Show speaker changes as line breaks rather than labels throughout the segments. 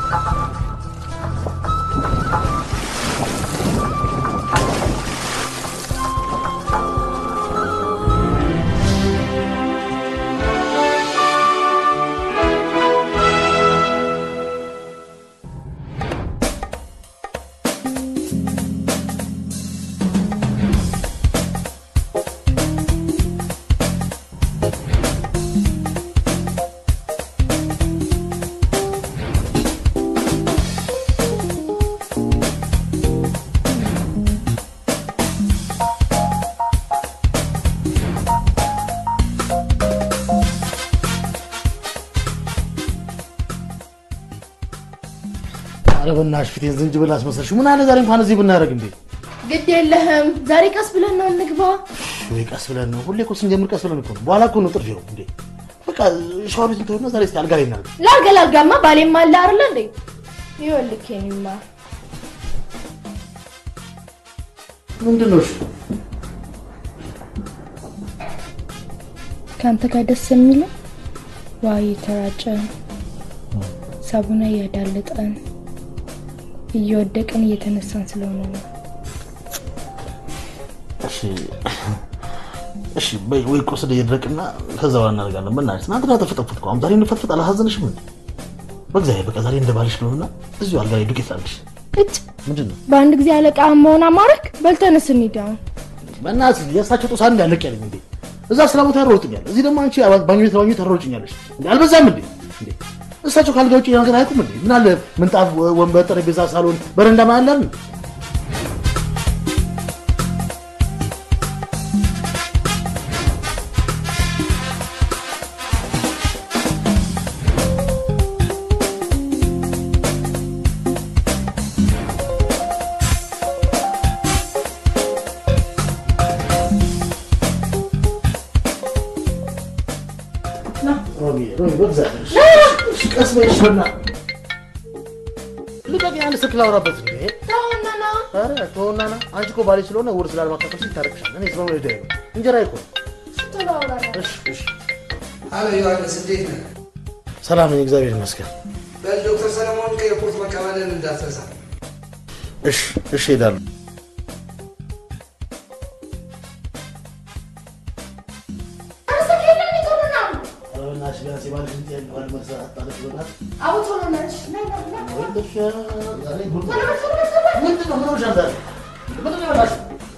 ኧረ በእናትሽ ፊቴን ዝንጅብል አስመሰልሽ። ምን አለ ዛሬ እንኳን እዚህ ብናደርግ እንዴ?
ግድ የለህም ዛሬ ቀስ ብለን ነው እንግባ።
ወይ ቀስ ብለን ነው። ሁሌ እኮ ስንጀምር ቀስ ብለን እኮ ነው። በኋላ እኮ ነው ጥርፊው እንዴ። በቃ ሻወር ቤት እንተውና ዛሬ እስኪ አልጋ ላይ እናድርግ።
ላልጋ ላልጋማ ባሌም አለ አይደለ እንዴ? ይኸውልህ የእኔማ
ምንድን ነው እሺ?
ከአንተ ጋር ደስ የሚለው ውሃ እየተራጨን ሳቡና እያዳለጠን እየወደቅን እየተነሳን ስለሆነ ነው።
እሺ እሺ፣ በይ ወይ ቁስል እየደረቅና ከዛ በኋላ እናደርጋለን። በእናትሽ ትናንትና ተፈጠፍጥ እኮ አሁን ዛሬ እንፈትፍጥ አላሳዘንሽም እንዴ? በእግዚአብሔር በቃ ዛሬ እንደ ባልሽ ነውና እዚሁ አልጋ ላይ ዱቄት ላድርግሽ።
እጭ
ምንድን ነው
በአንድ ጊዜ አለቃ መሆን አማረክ። በልተንስ እንሂድ አሁን።
በእናትሽ የእሳቸው ጦሳ አንድ ያለቅ ያለኝ እንዴ? እዛ ስራ ቦታ ያሮጥኛል፣ እዚህ ደግሞ አንቺ ባኞ ባኞ ታሮጭኛለሽ እንዴ? አልበዛም እንዴ? እንዴ እሳቸው ካልጋ ውጭ ነገር አያውቁም እንዴ? ምን አለ ምንጣፍ፣ ወንበር፣ ጠረጴዛ፣ ሳሎን፣ በረንዳ ማለት አለ ሮሚ ሮሚ በእግዚአብሔር እሺ፣ ቀስ በይ እሺ፣ በእናትህ ልቀቂኝ፣ አንድ ስልክ ላውራበት እንዴ።
ተውና ና
ኧረ ተወውና ና። አንቺ እኮ ባሌ ስለሆነ ውርስ ላለማካፈል ሲል ታረቅሻል። እኔ ስለሆነ ሄደ ነው እንጀራ ይኮ
ቶሎ አውራና
እሺ እሺ፣
አሎ ዮሐንስ እንዴት ነህ?
ሰላም ነኝ፣ እግዚአብሔር ይመስገን።
በል ዶክተር ሰለሞን ከኤርፖርት መቀበልን እንዳትረሳ።
እሺ እሺ፣ ሄዳለሁ። ኧረ በእናትሽ ቢያንስ የባልሽን ጥያቄ እንኳን መልስ አጣለሽ። በእናትሽ
አቡ ቶሎ ነሽ ና ና ና
ወይ ልሽ ዛሬ ጉድ ነው። ምንድን ነው ምን ሆነሻል ዛሬ? ምንድን ነው የበላሽው?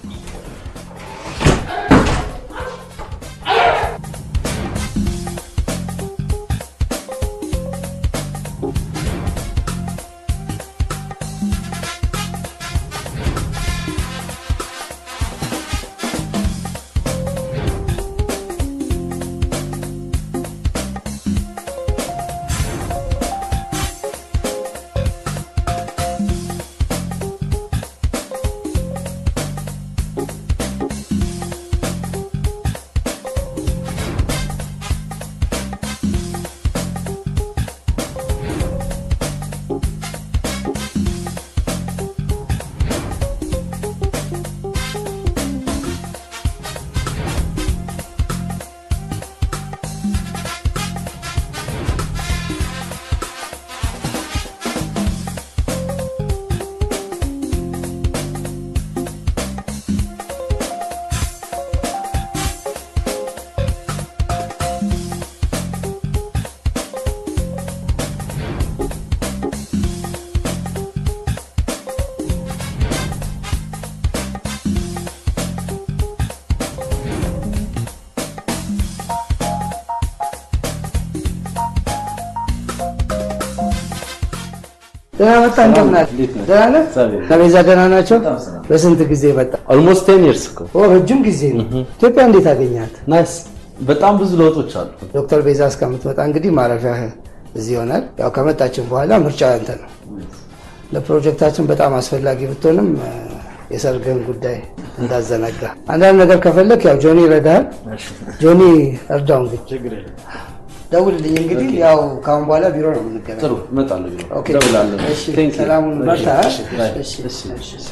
ደህና መጣ። እንደምን አለ? ደህና ነህ? ከቤዛ ደህና ናቸው? በስንት ጊዜ መጣ?
ኦልሞስት ቴን ይርስ እኮ
ኦ ረጅም ጊዜ ነው። ኢትዮጵያ እንዴት አገኛት?
ናይስ። በጣም ብዙ ለውጦች አሉ።
ዶክተር ቤዛ እስከምትመጣ እንግዲህ ማረፊያ እዚህ ይሆናል። ያው ከመጣችን በኋላ ምርጫ አንተ ነው። ለፕሮጀክታችን በጣም አስፈላጊ ብትሆንም እ፣ የሰርግህን ጉዳይ እንዳዘነጋ። አንዳንድ ነገር ከፈለክ ያው ጆኒ ይረዳሃል። ጆኒ እርዳው እንግዲህ
ችግር የለም።
ደውልልኝ። እንግዲህ ያው ከአሁን በኋላ ቢሮ ነው የምንገናኝ።
ጥሩ እመጣለሁ። ቢሮ
ኦኬ።
እደውላለሁ።
እሺ፣
Thank you.
ሰላሙን በርታ።
እሺ፣ ባይ።
እሺ፣
እሺ፣
እሺ።
እሺ።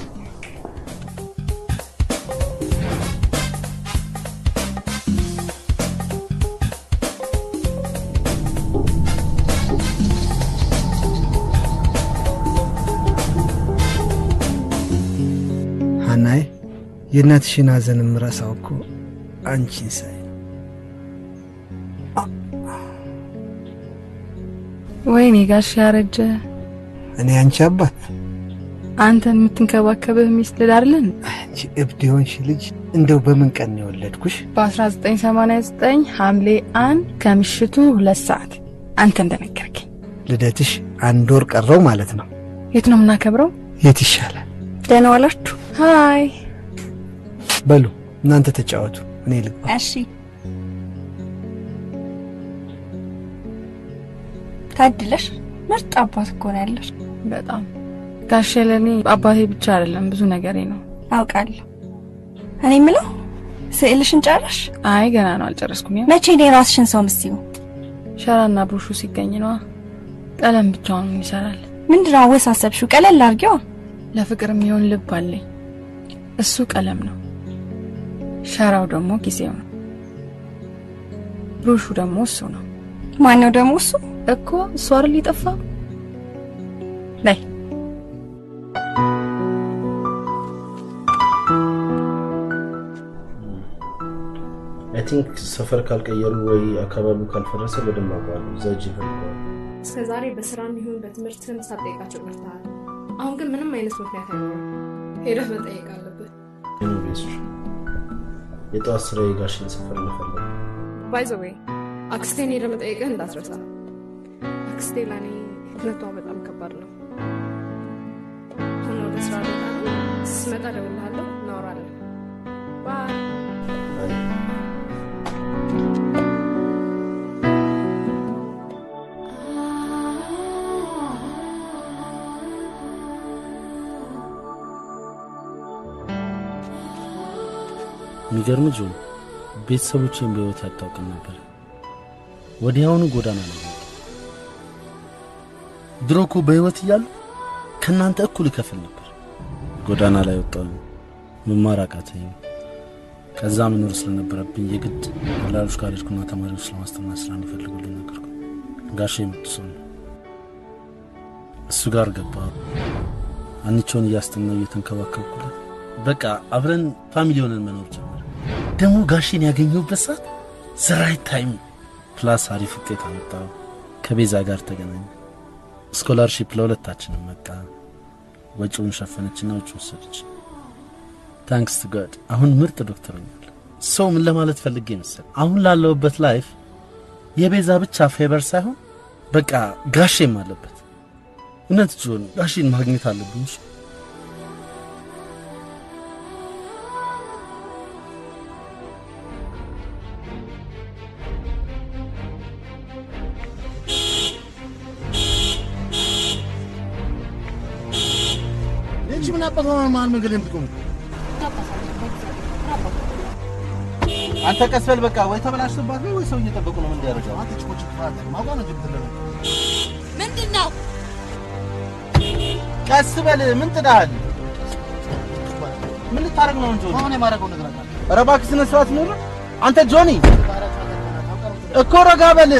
የእናትሽን ሐዘን የምረሳው እኮ አንቺን ሳይ ነው።
ወይኔ ጋሽ ያረጀ
እኔ አንቺ አባት
አንተን የምትንከባከብህ ሚስት ልዳርልን
አንቺ እብድ የሆንሽ ልጅ እንደው በምን ቀን ነው የወለድኩሽ?
በ1989 ሐምሌ አንድ ከምሽቱ ሁለት ሰዓት አንተ እንደነገርከኝ።
ልደትሽ አንድ ወር ቀረው ማለት ነው።
የት ነው የምናከብረው?
የት ይሻላል?
ደህና ዋላችሁ። ሀይ
በሉ እናንተ ተጫወቱ፣ እኔ ልግባ።
እሺ ታድለሽ ምርጥ አባት እኮ ነው ያለሽ።
በጣም ጋሼ ለእኔ አባቴ ብቻ አይደለም ብዙ ነገሬ ነው።
አውቃለሁ። እኔ የምለው ስዕልሽን ጨረሽ?
አይ ገና ነው አልጨረስኩም። ያው
መቼ ነው የራስሽን ሰው ምስዩ?
ሸራና ብሩሹ ሲገኝ ነዋ። ቀለም ብቻውን ምን ይሰራል?
ምንድነው አወሳሰብሽው? ቀለል አድርጊዋ።
ለፍቅር የሚሆን ልብ አለኝ። እሱ ቀለም ነው። ሸራው ደግሞ ጊዜው ነው። ብሩሹ ደግሞ እሱ ነው
ማነው ደግሞ እሱ?
እኮ እሱ አይደል የጠፋ ላይ
አይ ቲንክ ሰፈር ካልቀየሩ ወይ አካባቢው ካልፈረሰ በደንብ አውቀዋለሁ። እዛ እጅ ይፈልገዋል።
እስከ ዛሬ በስራ እንዲሁን በትምህርትም ሳትጠይቃቸው ቀርተሃል። አሁን ግን ምንም አይነት ምክንያት አይኖርም። ሄደህ መጠየቅ አለብህ።
ቤሱ የጠዋት ስራ የጋሽን ሰፈር መፈለግ
ባይ ዘ ዌይ አክስቴን ሄደህ መጠየቅህ እንዳትረሳ። አክስቴ ለእኔ እውነቷ በጣም ከባድ ነው። አሁን ወደ ስራ ልወጣ ነው። ስመጣ እደውልልሃለሁ፣ እናወራለን። ባይ
የሚገርም ጆን ቤተሰቦችን በህይወት አታውቅም ነበር። ወዲያውኑ ጎዳና ላይ ወጣ። ድሮ እኮ በህይወት እያሉ ከእናንተ እኩል እከፍል ነበር። ጎዳና ላይ ወጣሁ። መማር አቃተኝ። ከዛ መኖር ስለነበረብኝ የግድ ወላጆች ጋር ሄድኩና ተማሪዎች ለማስተማር ስራ እንዲፈልጉልኝ ነገርኩ። ጋሼ የመጡ ሰው ነው። እሱ ጋር ገባ። አንቸውን እያስተናው እየተንከባከብኩለት በቃ አብረን ፋሚሊ ሆነን መኖር ጀመረ። ደግሞ ጋሼን ያገኘሁበት ሰዓት ዘራይት ታይም ፕላስ አሪፍ ውጤት አመጣው። ከቤዛ ጋር ተገናኘ። ስኮላርሺፕ ለሁለታችንም መጣ። ወጪውን ሸፈነችና ውጭ ወሰደች። ታንክስ ቱ ጋድ አሁን ምርጥ ዶክተር ሆኛለሁ። ሰው ምን ለማለት ፈልጌ መሰል አሁን ላለሁበት ላይፍ የቤዛ ብቻ ፌቨር ሳይሆን በቃ ጋሼም አለበት። እውነት ጆን ጋሼን ማግኘት አለብኝ። እሺ? ይህቺ ምን አባት መሀል መንገድ የምትቆሙ አንተ ቀስ በል በቃ። ወይ ተበላሽቶባት ነው ወይ ሰው እየጠበቁ ነው። ምን እንዲያደርገው አንተ ጭቆጭ ማቋ ነው ጅብት
ምንድን ነው?
ቀስ በል። ምን ጥዳሃል? ምን ልታደርግ ነው እንጂ አሁን የማደርገው ነገር አለ። ኧረ እባክህ ስነ ስርዓት ኑር። አንተ ጆኒ እኮ ረጋ በል።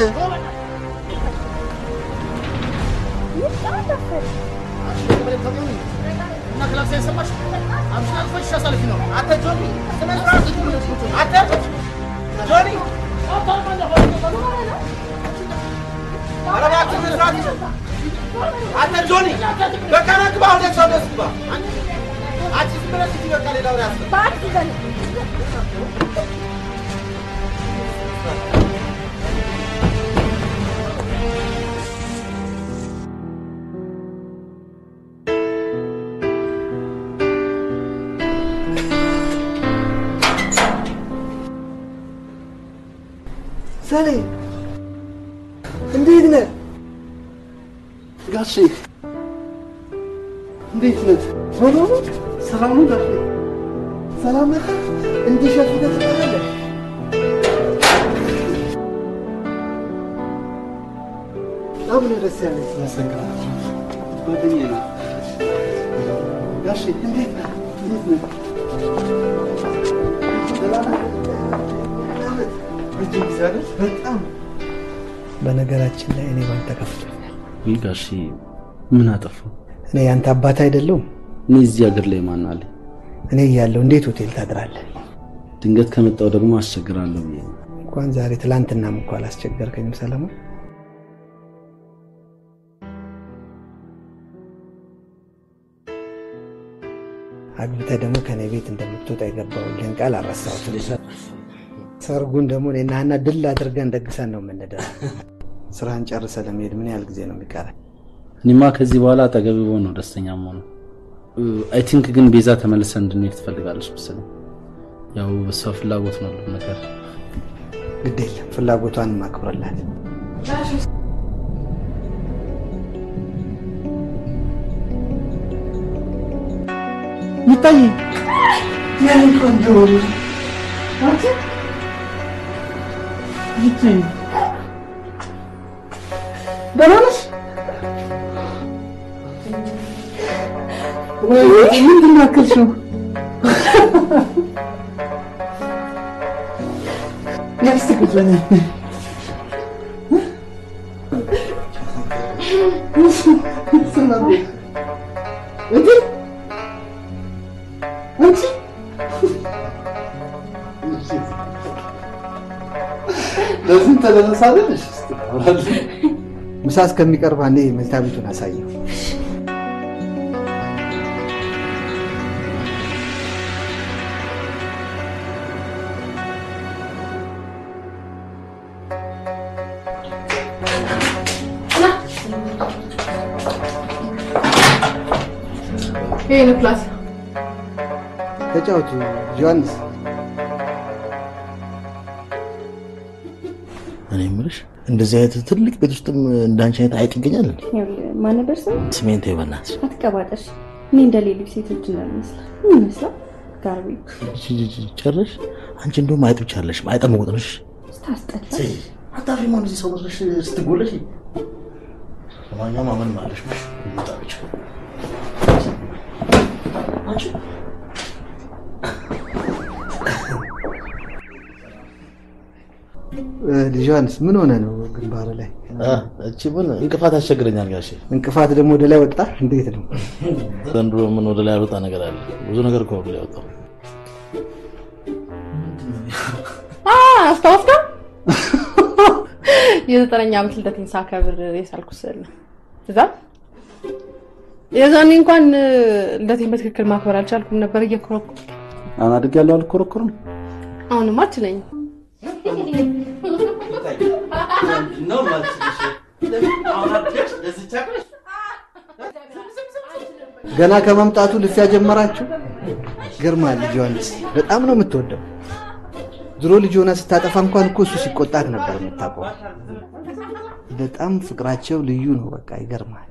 አንተ ጆኒ በቃ ና ግባ፣ ወደ ሰው ደስ ግባ። አንቺ ዝም ብለሽ ሂጂ፣ በቃ ሌላ ወሬ አስበ
ሰሌ እንዴት ነህ?
ጋሼ
እንዴት ነህ? ቶሎ ነው? ሰላም ነው ጋሼ? ሰላም ነህ? እንዲህ ሸፍተህ ትቀራለህ? በጣም ነው ደስ ያለኝ። አመሰግናለሁ። ጓደኛዬ ነው። ጋሼ እንዴት ነህ? እንዴት ነህ? ሰላም ነህ? ረጅም ጊዜ አይደል? በጣም በነገራችን ላይ እኔ ባንተ ከፍቶኛል።
ይህ ጋሼ ምን አጠፋው?
እኔ ያንተ አባት አይደለሁም።
እኔ እዚህ ሀገር ላይ ማን አለ?
እኔ እያለሁ እንዴት ሆቴል ታድራለህ?
ድንገት ከመጣው ደግሞ አስቸግራለሁ ብዬ ነው።
እንኳን ዛሬ ትላንትናም እኮ አላስቸገርከኝም ሰለሞን። አግብተህ ደግሞ ከኔ ቤት እንደምትወጣ የገባሁልህን ቃል አልረሳሁትም። ሰርጉን ደግሞ እኔና ሀና ድል አድርገን ደግሰን ነው የምንደር። ስራን ጨርሰህ ለመሄድ ምን ያህል ጊዜ ነው የሚቀረን?
እኔማ ከዚህ በኋላ አጠገብ ብሆን ነው ደስተኛ መሆኑ። አይ ቲንክ ግን ቤዛ ተመልሰን እንድንሄድ ትፈልጋለች መሰለኝ። ያው በሷ ፍላጎት ነው ሁሉም ነገር።
ግድ የለም ፍላጎቷን ማክብረላት።
ይታይ ያን ቆንጆ አንቺ ይታይ ደህና ነሽ? ወይ ምንድን ነው ያክልሽው? ነፍስ ቁጭ በይ። እንዴ አንቺ ለዚህ ተደረሳለሽ?
ምሳ እስከሚቀርብ አንዴ መኝታ ቤቱን አሳየው።
ይሄ ነው ክላስ።
ተጫወቱ ዮሐንስ።
እኔ የምልሽ እንደዚህ አይነት ትልቅ ቤት ውስጥም እንዳንቺ አይነት አይጥ ይገኛል እንዴ?
ማን ነበር ስም?
ስሜን ተይው በእናትሽ።
አትቀባጠሽ። እኔ እንደ ሌሎች ሴቶች እንዳልመስል ምን ይመስላል? ጋርቢ
ጨረሽ? አንቺ እንደውም አይጥ ብቻ አለሽ፣ አይጠ መቁጥርሽ
ስታስጠላ።
አታፍሪ ማ እንደዚህ ሰው መስለሽ ስትጎለሽ። ለማንኛውም አመን ማለሽ ጣብች አንቺ
ልጅ ዮሐንስ ምን ሆነ ነው ግንባር ላይ
እቺ ምን እንቅፋት ያስቸግረኛል ጋሼ።
እንቅፋት ደግሞ ወደ ላይ ወጣ? እንዴት ነው?
ዘንድሮ ምን ወደ ላይ ያልወጣ ነገር አለ? ብዙ ነገር እኮ ወደ ላይ ወጣው።
አስታወስከው? የዘጠነኛ ዓመት ልደቴን ሳከብር የሳልኩት ስዕል ነው። እዛ የዛኔ እንኳን ልደቴን በትክክል ማክበር አልቻልኩም ነበር እየኮረኩ
አሁን አድጌያለሁ አልኮረኮርም።
አሁንም አችለኝም።
ገና ከመምጣቱ ልፊያ ጀመራችሁ? ግርማ ልጅ ዮሐንስ በጣም ነው የምትወደው። ድሮ ልጅ ሆና ስታጠፋ እንኳን እኮ እሱ ሲቆጣት ነበር የምታውቀው። በጣም ፍቅራቸው ልዩ ነው። በቃ ይገርማል።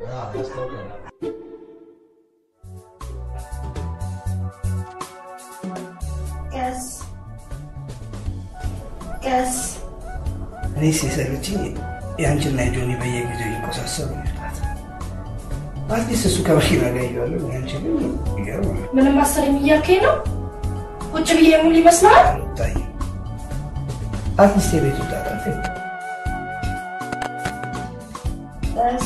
ቀስ ቀስ
እኔ ሲሰለችኝ የአንቺና የጆኒ በየጊዜው እየቆሳሰሩ ይመጣት። አትሊስት እሱ ከመኪና ጋር እያለሁ ያንቺ ግን ይገርማል።
ምንም አሰለኝ እያልከኝ ነው? ቁጭ ብዬ ሙሉ ይመስላል።
ታይ አትሊስት የቤቱ ጣጣ
ቀስ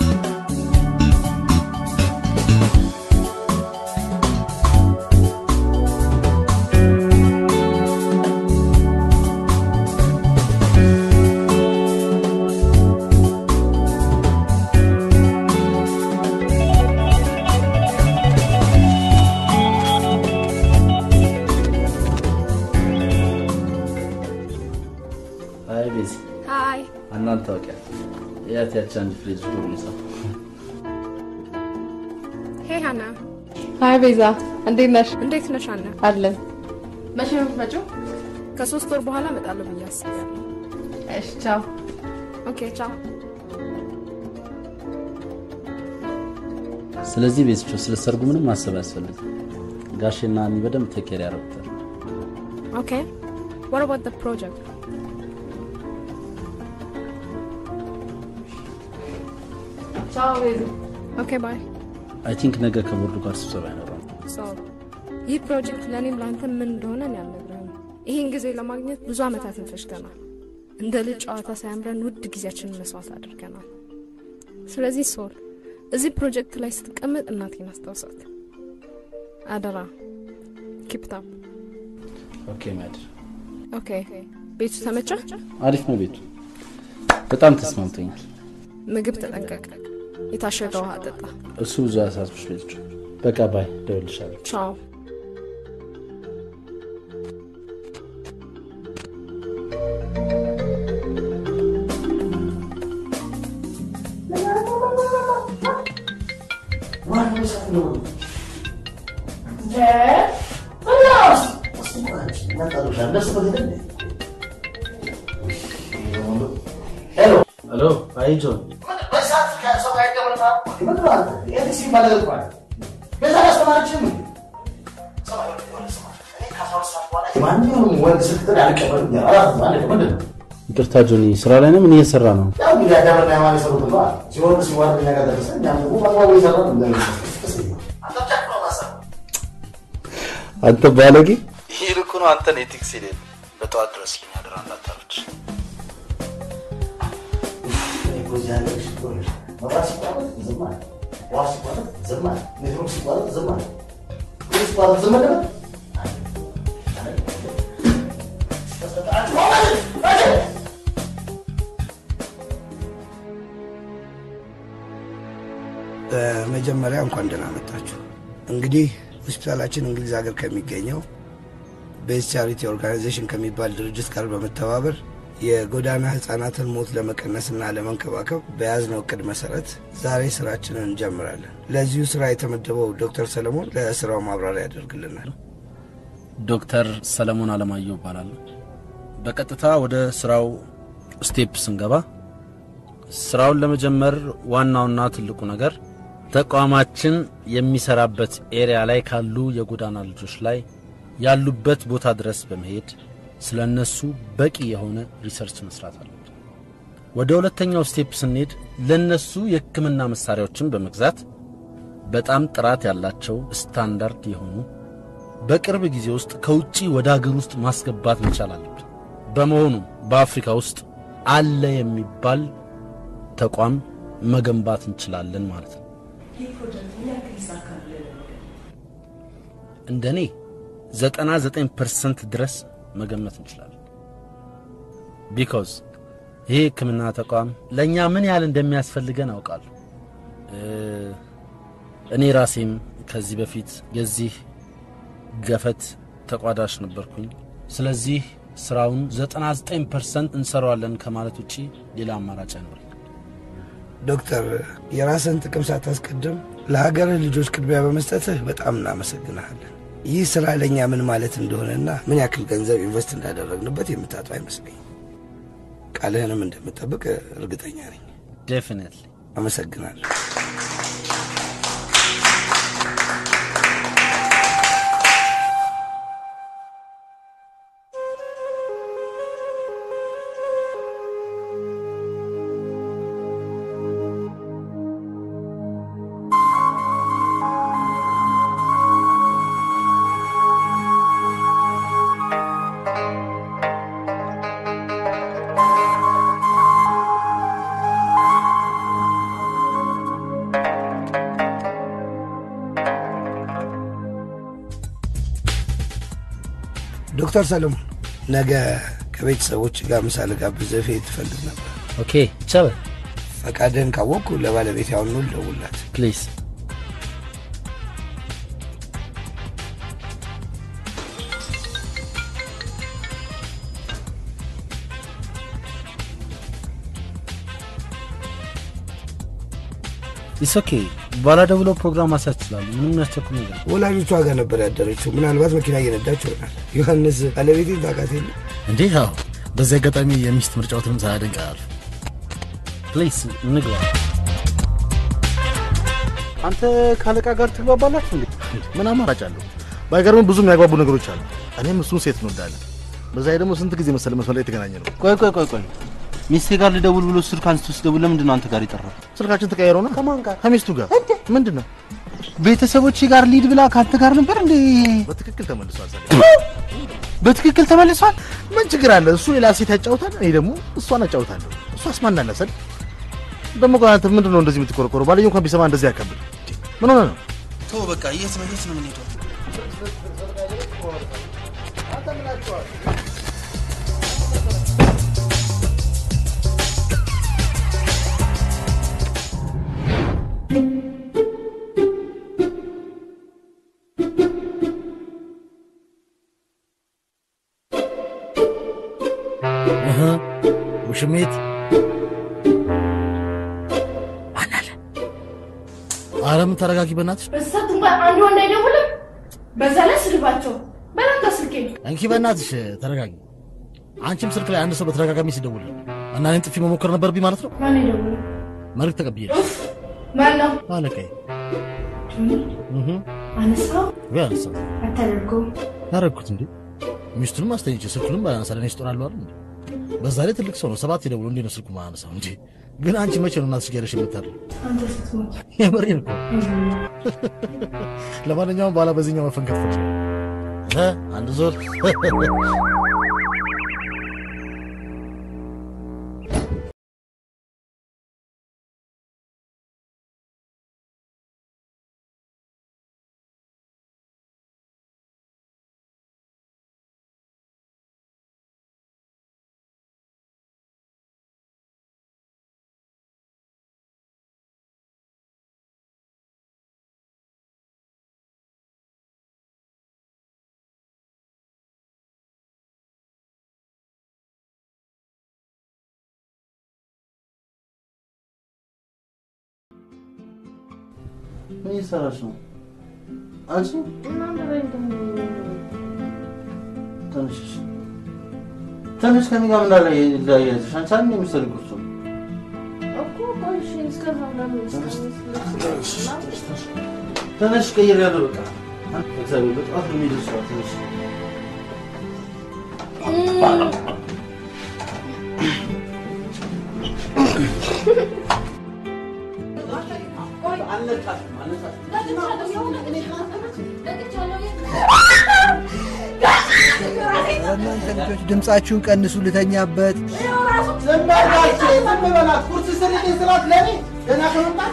አይ ቤዚ
ሀይ
እናንተ ታውቂያት ያት ያቺ አንድ ፍሬዝ ጎርሚሳ
ሄ ሀና
ሀይ ቤዛ፣ እንዴት ነሽ?
እንዴት ነሽ ሀና?
አለን። መቼ ነው የምትመጪው?
ከሶስት ወር በኋላ እመጣለሁ ብዬ አስቤያለሁ።
እሺ፣ ቻው።
ኦኬ ቻው።
ስለዚህ ቤዝቾ ስለ ሰርጉ ምንም ማሰብ አያስፈልግም። ጋሼና እኔ በደንብ ተኬር ያደርጉታል።
ኦኬ what about the project?
ቻው ቤዛ።
ኦኬ ባይ።
አይ ቲንክ ነገ ከቦርዱ ጋር ስብሰባ ይኖራል።
ሶ ይህ ፕሮጀክት ለእኔም ለአንተ ምን እንደሆነ እኔ አልነግርህም። ይህን ጊዜ ለማግኘት ብዙ ዓመታትን ፈጅተናል። እንደ ልጅ ጨዋታ ሳያምረን ውድ ጊዜያችንን መስዋዕት አድርገናል። ስለዚህ ሶል እዚህ ፕሮጀክት ላይ ስትቀመጥ እናቴን አስታውሳት አደራ። ኪፕታም
ኦኬ ማድር
ኦኬ። ቤቱ ተመቸ?
አሪፍ ነው ቤቱ በጣም ተስማምቶኛል።
ምግብ ተጠንቀቅ። የታሸገ ውሃ ጠጣ።
እሱ ብዙ አሳስብሽ ቤቶች በቃ ባይ ደውልሻለሁ።
ቻው።
ሄሎ አይ ጆን ይቅርታ ጆኒ፣ ስራ ላይ ነው። ምን እየሰራ ነው? አንተ ባለጌ! ይህ ልኩ ነው። አንተን ኤቲክስ የሌለ በጠዋት ድረስልኝ አደራ እንዳታረች።
በመጀመሪያ እንኳን ደህና መጣችሁ። እንግዲህ ሆስፒታላችን እንግሊዝ ሀገር ከሚገኘው ቤዝ ቻሪቲ ኦርጋናይዜሽን ከሚባል ድርጅት ጋር በመተባበር የጎዳና ህጻናትን ሞት ለመቀነስና ለመንከባከብ በያዝነው እቅድ መሰረት ዛሬ ስራችንን እንጀምራለን። ለዚሁ ስራ የተመደበው ዶክተር ሰለሞን ለስራው ማብራሪያ ያደርግልናል።
ዶክተር ሰለሞን አለማየሁ እባላለሁ። በቀጥታ ወደ ስራው ስቴፕ ስንገባ ስራውን ለመጀመር ዋናውና ትልቁ ነገር ተቋማችን የሚሰራበት ኤሪያ ላይ ካሉ የጎዳና ልጆች ላይ ያሉበት ቦታ ድረስ በመሄድ ስለ እነሱ በቂ የሆነ ሪሰርች መስራት አለብን። ወደ ሁለተኛው ስቴፕ ስንሄድ ለእነሱ የሕክምና መሳሪያዎችን በመግዛት በጣም ጥራት ያላቸው ስታንዳርድ የሆኑ በቅርብ ጊዜ ውስጥ ከውጪ ወደ አገር ውስጥ ማስገባት መቻል አለብን። በመሆኑም በአፍሪካ ውስጥ አለ የሚባል ተቋም መገንባት እንችላለን ማለት ነው። እንደ እኔ 99 ፐርሰንት ድረስ መገመት እንችላለን። ቢኮዝ ይህ ሕክምና ተቋም ለእኛ ምን ያህል እንደሚያስፈልገን አውቃለሁ። እኔ ራሴም ከዚህ በፊት የዚህ ገፈት ተቋዳሽ ነበርኩኝ። ስለዚህ ስራውን 99 ፐርሰንት እንሰራዋለን ከማለት ውጪ ሌላ አማራጭ አይኖርም።
ዶክተር የራስን ጥቅም ሳታስቀድም ለሀገርህ ልጆች ቅድሚያ በመስጠትህ በጣም እናመሰግናለን። ይህ ስራ ለእኛ ምን ማለት እንደሆነና ምን ያክል ገንዘብ ኢንቨስት እንዳደረግንበት የምታጡ አይመስለኝም። ቃልህንም እንደምጠብቅ እርግጠኛ ነኝ።
ዴፊኒትሊ
አመሰግናለሁ። ዶክተር ሰለሞን ነገ ከቤተሰቦች ጋር ምሳ ልጋብዝህ ፌት ትፈልግ ነበር።
ኦኬ ይቻላል።
ፈቃድህን ካወቅኩ ለባለቤት ያሁኑ ልደውልላት።
ፕሊዝ ኢስ ኦኬ። በኋላ ደውለው ፕሮግራም ማሳት ይችላሉ። ምንም የሚያስቸኩል ነገር የለም።
ወላጆቿ ጋር ነበር ያደረችው። ምናልባት መኪና እየነዳች ይሆናል። ዮሐንስ ባለቤቴን ታውቃት የለ?
እንዴ? ያው በዚህ አጋጣሚ የሚስት ምርጫዎትንም ሳያደንቅ አያልፍ።
ፕሊዝ እንግባ።
አንተ ካለቃ ጋር ትግባባላችሁ እንዴ? ምን አማራጭ አለው? ባይገርም ብዙ የሚያግባቡ ነገሮች አሉ። እኔም እሱን ሴት እንወዳለን። በዛ ላይ ደግሞ ስንት ጊዜ መሰለ መስመር ላይ የተገናኘ ነው።
ቆይ ቆይ ቆይ ቆይ ሚስቴ ጋር ልደውል ብሎ ስልክ አንስቶ ሲደውል ለምንድን ነው አንተ ጋር የጠራው?
ስልካችን ተቀያይሮና ከማን ጋር? ከሚስቱ ጋር። ምንድን ነው?
ቤተሰቦች ጋር ሊድ ብላ ከአንተ ጋር ነበር እንዴ?
በትክክል ተመልሷል። ሰለሞን።
በትክክል ተመልሷል።
ምን ችግር አለ? እሱ ሌላ ሴት ያጫውታል፣ እኔ ደግሞ እሷን አጫውታለሁ። እሷስ ማን አለ ሰል ደግሞ ቆይ አንተ ምንድን ነው እንደዚህ የምትቆረቆረው? ባልየው እንኳን ቢሰማ እንደዚህ ያከብል ምን ሆነ ነው?
ተው በቃ። የት ነው የት ነው የምንሄደው? እህ፣ ውሽሜት አረም ተረጋጊ በእናትሽ
በሳት እንኳን አንድ ወንድ አይደውልም። በዛ ላይ ስድባቸው በላንተ ስልኬ
እንኪ በእናትሽ ተረጋጊ አንቺም ስልክ ላይ አንድ ሰው በተደጋጋሚ ሲደውል እና እኔን ጥፊ መሞከር ነበረብኝ ማለት ነው
ማን ይደውል?
መልዕክት ተቀብዬ
ማን ነው?
አለቀኝ
አነሳው
ቢያንስ
አታደርገውም።
ያረግኩት እንዴ ሚስቱንም አስተኝቼ ስልኩንም ባላነሳ ለእኔ ስጦራለሁ አይደል እንዴ በዛ ላይ ትልቅ ሰው ነው ሰባት የደውሎ እንዴ ነው ስልኩ ማያነሳው እንጂ ግን አንቺ መቼ ነው እናትሽ ጋር የምታድር
አንተ ስትሞት
የምሬን እኮ ለማንኛውም በኋላ በዚህኛው መፈንከት ፈ አንድ ዞር
ምን እየሰራሽ ነው? አንቺ ትንሽ ትንሽ ከኔ ጋር እንዳለ ለያየሽ አንቺ አንድ የምትሰሪ ቁርሱ ትንሽ ቀይር ያለው በቃ እግዚአብሔር በጣም ነው የሚደርሰው ትንሽ
እናንተ ልጆች ድምፃችሁን ቀንሱ፣ ልተኛበት።
ዝም በላቸው፣ ዝም በላት። ቁርስ ስሪልኝ ስላት ለእኔ ገና ከመምጣት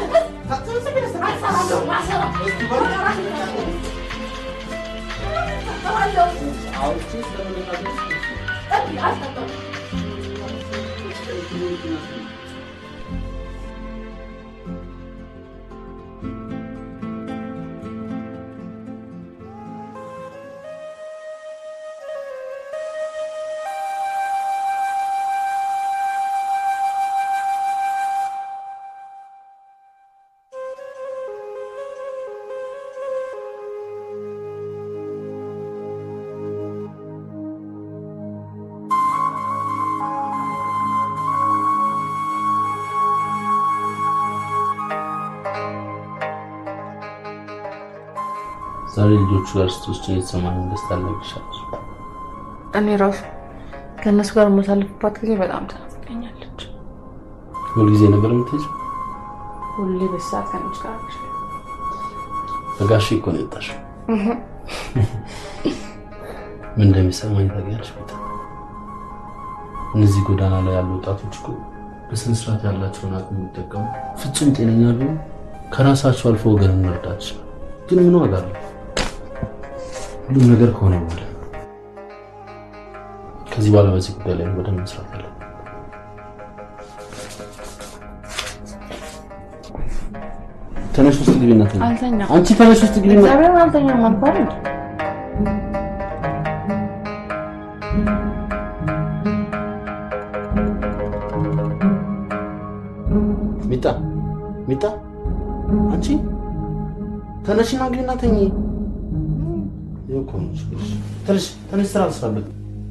ዛሬ ልጆቹ ጋር ስትወስጂ የተሰማኝ ደስታ አልነግርሻለሁ።
እኔ ራሱ ከእነሱ ጋር የማሳልፍባት ጊዜ በጣም ትናፍቀኛለች።
ሁልጊዜ ነበር የምትሄጂው?
ሁሌ በሰዓት ከነሱ ጋር ነች።
በጋሼ እኮ ነው የወጣሽው። ምን እንደሚሰማኝ ታውቂያለሽ? ቤታ እነዚህ ጎዳና ላይ ያሉ ወጣቶች እኮ በስነ ስርዓት ያላቸውን አቅም የሚጠቀሙ ፍጹም ጤነኛ ቢሆኑ ከራሳቸው አልፎ ወገንን መርዳት ይችላል። ግን ምን ዋጋ አለው? ሁሉም ነገር ከሆነ በኋላ ከዚህ በኋላ በዚህ ጉዳይ ላይ በደንብ መስራት አለ። ተነሽ ውስጥ ግቢና ተኝ።
አልተኛም።
አንቺ ተነሽ ውስጥ ግቢና
እግዚአብሔርን አልተኛም አልኳል እንዴ?
ሚጣ ሚጣ፣ አንቺ ተነሽና ግቢና ተኝ። ይኸው እኮ ነው ችግርሽ። ተነሽ ተነሽ፣ ስራ ልስራበት።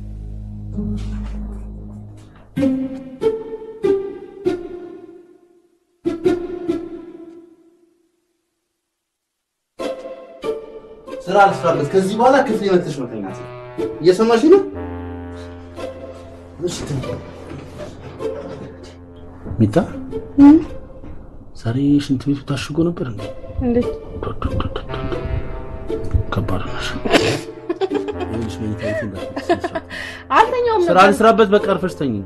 ስራ ልስራበት። ከዚህ በኋላ ክፍል መጥተሽ መተኛት። እየሰማሽ ነው? እሺ ተኝ።
ሚጣ ዛሬ ሽንት ቤቱ ታሽጎ ነበር እንዴ?
እንዴት
ከባድ ነሽ። ይኸውልሽ መኝታ ቤቱ እንዳትመጪ።
አልተኛውም
ስራ
ነበር።
ልስራበት። በቃ አርፈሽ ተኝ።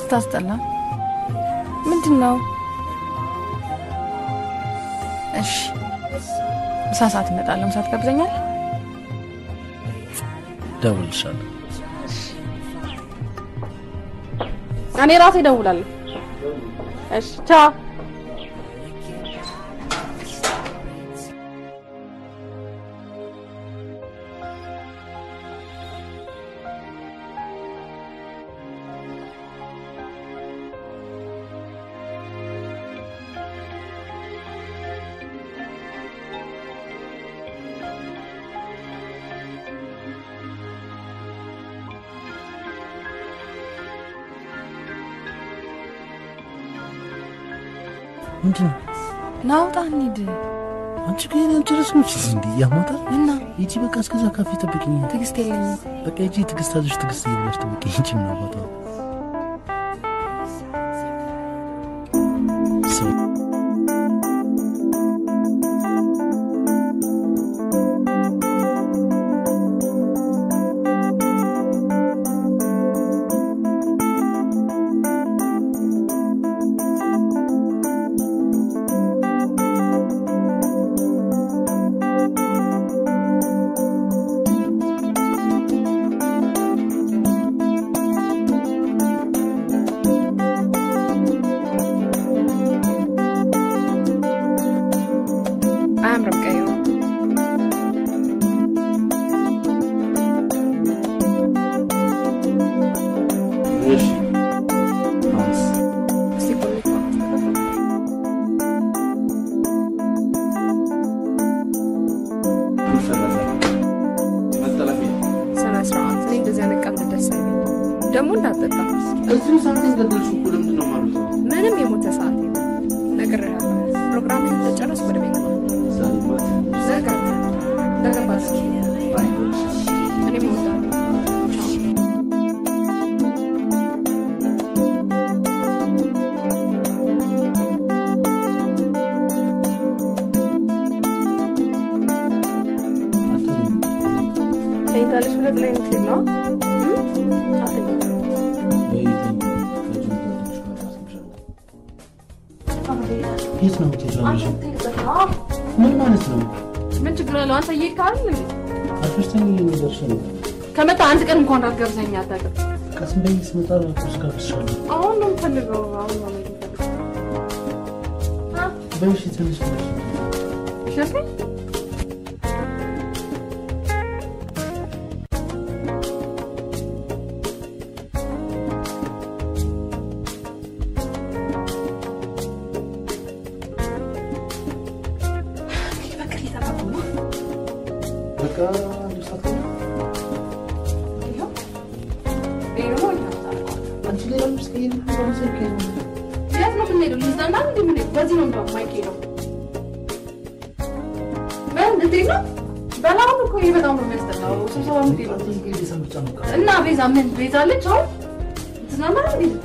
ስታስጠላ ምንድን ነው? እሺ ምሳ ሰዓት እመጣለሁ። ምሳ ትጋብዘኛል?
እደውልልሻለሁ።
እኔ ራሴ እደውላለሁ። እሺ ቻው።
ምንድን ነው?
ናውጣ እንሂድ።
አንቺ ግን አንቺ ረስ ነች እንዲ ያሞታል እና ሂጂ በቃ እስከዛ ካፌ ጠብቂኝ።
ትዕግስት የለኝም።
በቃ ሂጂ ትዕግስት አለሽ ትዕግስት እየብላሽ ጠብቂኝ። ሂጂ ምን አባቷ ሰው
አያምርም ቀዩ።
እሺ አሁንስ
እስቲ ኮሌጅ ስነ ስርዓት። እኔ እንደዚህ አይነት ቀልድ ደስ አይለኝም። ደግሞ እንዳትጠጣ።
እዚሁ ሳንቲም ገደልሽ እኮ ለምንድን ነው ማለት ነው?
ምንም የሞተ ሰዓት የለም። ነግሬሃለሁ። ፕሮግራምህን እንደጨረስክ ወደ ቤት ነው። ነገ ነገ ባስ እኔም እወጣለሁ። ቻው። ተኝታለች ብለህ ጥለኸኝ ልትሄድ ነው? እም? አትተኝም።
የት ነው የምትሄጂው? ምን ማለት ነው?
ምን ችግር አለው? አንተ እየሄድክ አይደል እንዴ?
አትወስደኝ የሚደርስ ነው።
ከመጣ አንድ ቀን እንኳን እንዳትጋብዘኝ አታውቅም።
ቀስ ብዬ ስመጣ ቁርስ ጋብዝሻለሁ።
አሁን ነው የምፈልገው። አሁን ነው የምፈልገው።
በእሺ ትንሽ ብለሽ
ሸፌ
በቃ አንድ ሰዓት ነው። አንቺ ሌላ ምስ ከሄድ በመሰል ከሄድ
የት ነው የምንሄደው? ልንዝናና ነው እንዴ የምንሄደው? በዚህ ነው እንደውም የማይኬደው። ምን እንዴት ነው? በላሁን እኮ ይሄ በጣም ነው የሚያስጠላው። ስብሰባ የምትሄደው እና ቤዛ ምን ቤዛ አለች አሁን ትዝናና ነው እንዴ?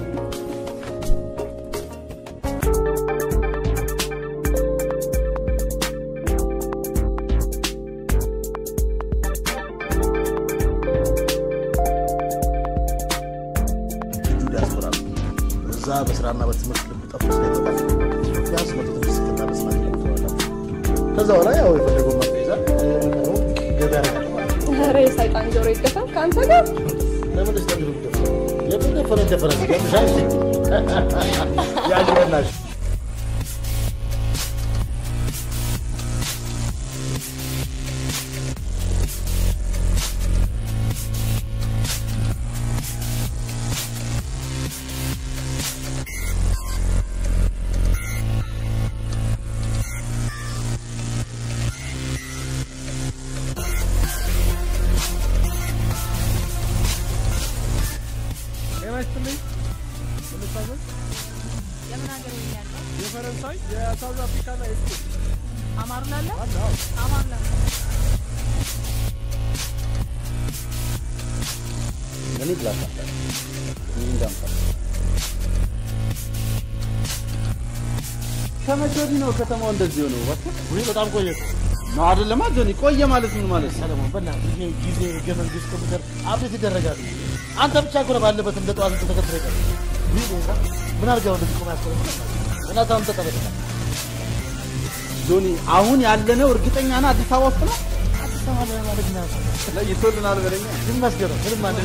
ዲያስፖራ ነው። እዛ በስራና በትምህርት ልብ ጠፍቶ ስለመጣ ቢያንስ መቶ ትምህርት እስክናነስ ማለት ነው። ከዛ በኋላ ያው የፈለገው መርጦ ይዛል የቀረው ገበያ ያደርጋል ማለት ነው።
ኧረ የሰይጣን ጆሮ ይደፈን ከአንተ ጋር
ለምን ደስታ ቢሉ ደፈረ የምን ደፈረ ደፈረ ገምሻል ያጅበናሽ
ጤና ይስጥልኝ። ልታዘዝ? የፈረንሳይ የሳውዝ አፍሪካ ና የስፔን
አማርላለ
አለ። አዎ።
አማርላለ
እኔ ብላክ አለ እንዳምጣ ከመቼ ወዲህ ነው ከተማው እንደዚህ ሆነው? እባክህ
ወይ በጣም ቆየ እኮ።
ነው አይደለማ ጆኒ፣ ቆየ ማለት ምን ማለት ነው?
ሰለሞን በእናትህ ይሄ ጊዜ ህገ መንግስት ኮምፒውተር አብዴት ይደረጋል። አንተ ብቻ እኮ ነው ባለበት እንደ ጠዋት ተከትለ ይቀር
ምን አድርገው እንደዚህ ቆማ ያስቀረው እናት አንተ ተጠበቀ
ጆኒ አሁን ያለነው እርግጠኛ ነህ አዲስ አበባ ውስጥ ነው?
አዲስ አበባ ላይ ማለት ነው
ለይቶልናል በለኛ።
ግን መስገረው ምንም አንደ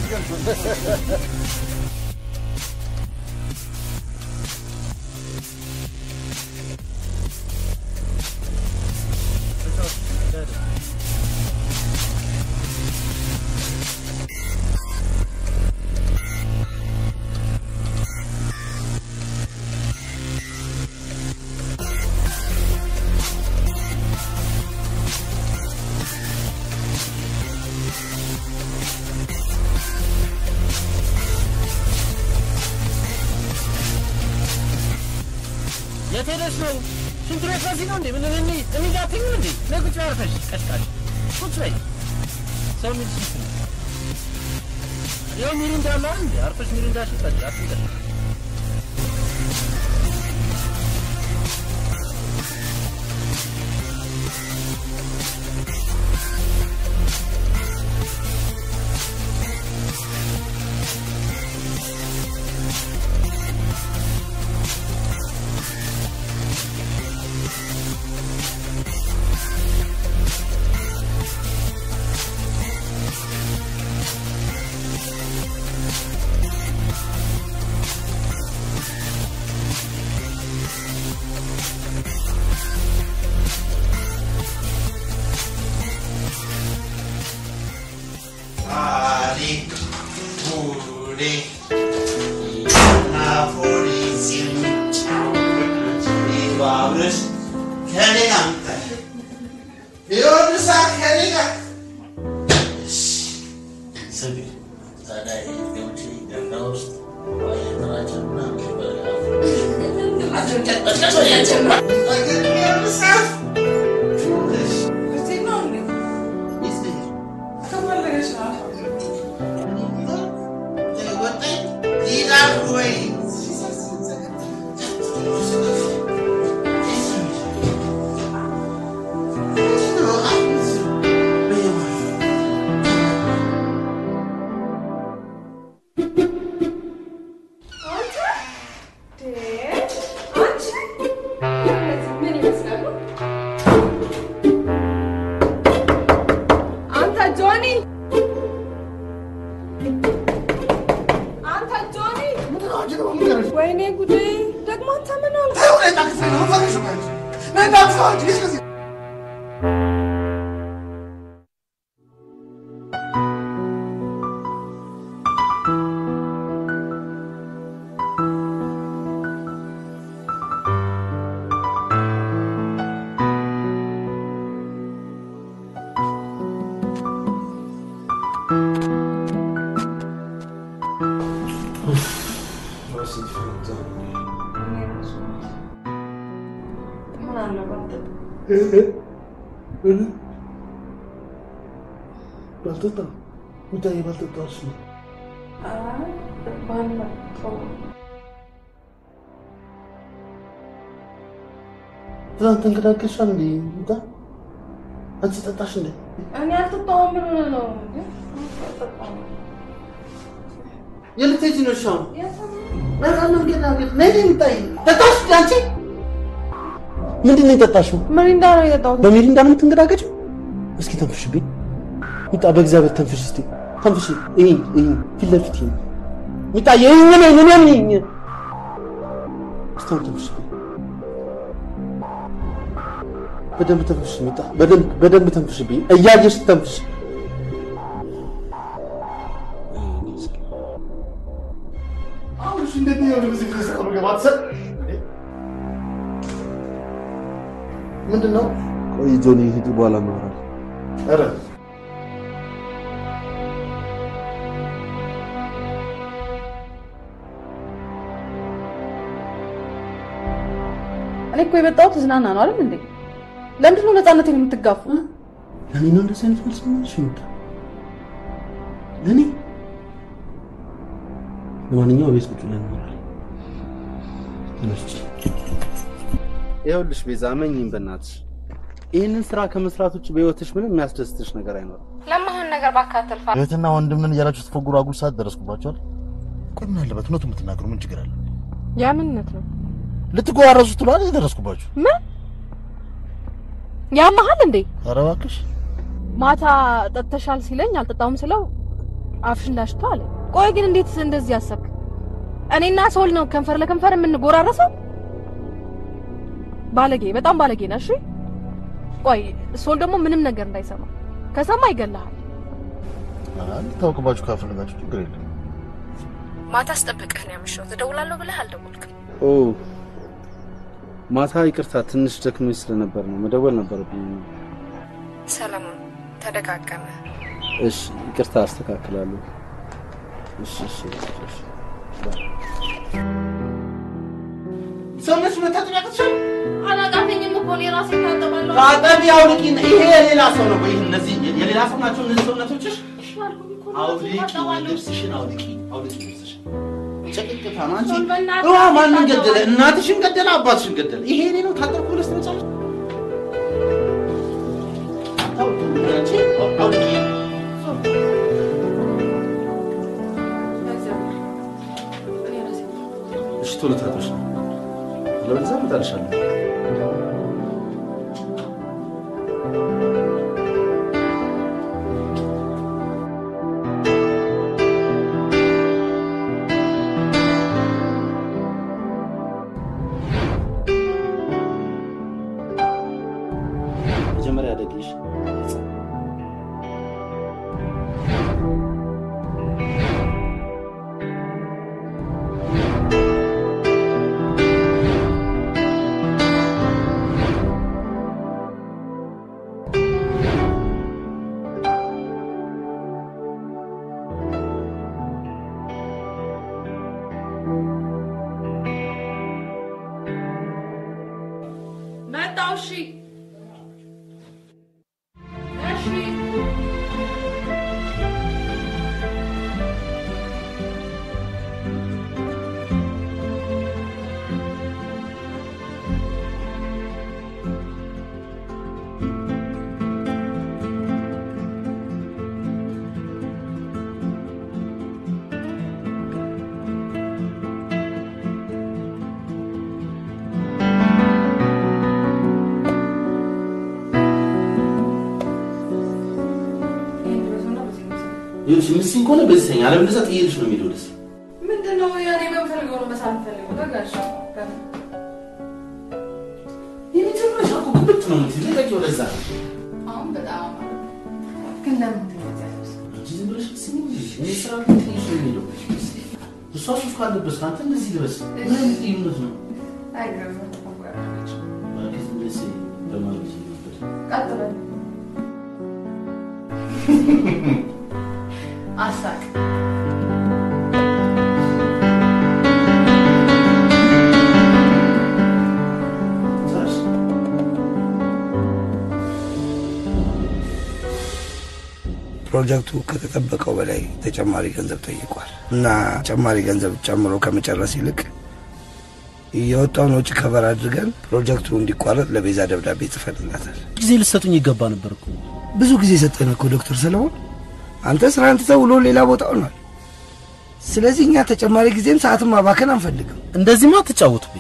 የት ሄደሽ ነው? ሽንት ቤት በዚህ ነው እንዴ? ምን እኔ እኔ ጋር አትይኝም እንዴ? ነይ ቁጭ በይ አርፈሽ ቀሽቃሽ ቁጭ በይ። ሰው የሚልሽ እሱ ነው። ይኸው ሚሪንዳ አለ አይደል እንዴ? አርፈሽ ሚሪንዳሽን ጠጪ አትንቀሽ።
አንተ ጆኒ አንተ ጆኒ ወይኔ ጉዴ ደግሞ አንተ ምን አልክ
ባልጠጣ ጉዳይ ባልጠጣ እሱ ነው ትናንት ተንገዳገሻል እንዴ ሙታ አንቺ ጠጣሽ እንዴ
እኔ አልጠጣሁም። ምን ሆነህ ነው?
የልትሄጂ ነው ሻው በጣም ገና ነይ የሚታይ ጠጣሽ እንዴ አንቺ ምንድን ነው የጠጣሽው
ሚሪንዳ ነው የጠጣሁት።
በሚሪንዳ ነው የምትንገዳገጭው እስኪ ተንፍሽብኝ ሚጣ በእግዚአብሔር ተንፍሽ እስቲ ተንፍሽ ይሄ ይሄ ፊት ለፊት ይሄ ሚጣ ይሄ ምን ምን ምን ይሄ እስቲ ተንፍሽ በደንብ ተንፍሽ ሚጣ በደንብ በደንብ ተንፍሽብኝ እያየሽ ተንፍሽ አሁን እሺ እንዴት ነው ወደ በዚህ ፍሬስ ቀሩ ገባት ሰ ምንድን ነው
ቆይ ጆኒ ሂድ፣ በኋላ እናወራለን።
ኧረ
እኔ እኮ የመጣሁት ዝናና ነው አይደል እንዴ? ለምንድን ነው ነፃነቴን የምትጋፉ?
ለእኔ ነው እንደዚህ አይነት መልስ መልሽ ይወጣ ለእኔ ለማንኛውም ቤት ቁጭ ብለን እናወራለን ተነስቼ
ይኸውልሽ ቤዛ እመኚኝ በእናትሽ ይህንን ስራ ከመስራት ውጭ በህይወትሽ ምንም የሚያስደስትሽ ነገር አይኖርም።
ለማህን ነገር ባካተል ፋ
እህትና ወንድምን እያላችሁ ስትፎግሩ አጉል ሰዓት ደረስኩባቸዋል
ቆይ ምን አለበት እውነቱን የምትናገሩ ምን ችግር አለ?
ያምንነት ነው።
ልትጎራረሱ ትሏል የደረስኩባችሁ።
ምን ያመሃል እንዴ?
ኧረ እባክሽ
ማታ ጠጥተሻል ሲለኝ አልጠጣሁም ስለው አፍሽን ላሽቶ አለ። ቆይ ግን እንዴት እንደዚህ አሰብክ? እኔና ሶል ነው ከንፈር ለከንፈር የምንጎራረሰው? ባለጌ፣ በጣም ባለጌ ነህ። እሺ ቆይ ሶል ደግሞ ምንም ነገር እንዳይሰማ ከሰማ ይገልሃል።
ልታውቅባችሁ ካፈለጋችሁ ችግር የለም።
ማታ አስጠብቅህ ነው ያመሸሁት። እደውላለሁ ብለህ አልደወልክም።
ኦ ማታ ይቅርታ፣ ትንሽ ደክሞኝ ስለነበር ነው መደወል ነበረብኝ።
ሰለሞን ተደጋገመ።
እሺ ይቅርታ፣ አስተካክላለሁ። እሺ እሺ እሺ።
ሰውነትሽ መታጠብ ያቅትሻል?
አላቃተኝም እኮ እኔ ራሴ ታጠባለሁ።
ታጠቢ፣ አውልቂ። ይሄ የሌላ ሰው ነው ወይ? እነዚህ የሌላ ሰው ናቸው እነዚህ ሰውነቶችሽ? አውልቂ፣ ልብስሽን አውልቂ፣ አውልቂ ልብስሽን። ጨቅቅታ ነው አንቺ።
በእናትህ
እዋ ማንን
አታጠባ።
ገደለ? እናትሽን ገደለ? አባትሽን ገደለ? ይሄ እኔ ነው ታጠብኩ ብለሽ ትመጫለሽ? አታውልቂ፣ አንቺ አውልቂ።
እሺ ቶሎ ታጠብሽ፣ አለበለዚያ እመጣልሻለሁ። መጀመሪያ ደግሽ
መጣሁ። እሺ እሺ
ይኸውልሽ ምስኝ ከሆነ በዚህ ተኛ፣ አለበለዚያ ጥዬልሽ ነው የሚሄደው ደስ
ምንድን ነው ያኔ በምፈልገው ነው መሳል ፈልገው ተጋሻ
የመጀመሪያ እኮ ግብት ነው የምትይው። ልቀቂ ወደዛ።
አሁን በጣም ግን ለምን ትገዛለሽ?
አንቺ ዝም ብለሽ ስሚ እንጂ እኔ ስራ ግን ጥዬሽ ነው የሚሄደው። እሷ ሱፍ ካለበስክ አንተ እንደዚህ ልበስ። ምን አይነት ልዩነት ነው?
አይገርምም እኮ ጓደኞች።
እባክህ ዝም ብለሽ በማለት ነበር።
ቀጥ በል አሳቅ
ፕሮጀክቱ ከተጠበቀው በላይ ተጨማሪ ገንዘብ ጠይቋል እና ተጨማሪ ገንዘብ ጨምሮ ከመጨረስ ይልቅ የወጣውን ወጪ ከበር አድርገን ፕሮጀክቱ እንዲቋረጥ ለቤዛ ደብዳቤ ጽፈንላታል።
ጊዜ ልሰጡኝ ይገባ ነበር እኮ።
ብዙ ጊዜ ሰጠን እኮ ዶክተር ሰለሞን። አንተ ስራህን ትተህ ውሎ ሌላ ቦታ ሆኗል። ስለዚህ እኛ ተጨማሪ ጊዜም ሰዓትን ማባከን አንፈልግም።
እንደዚህማ አትጫወቱብኝ።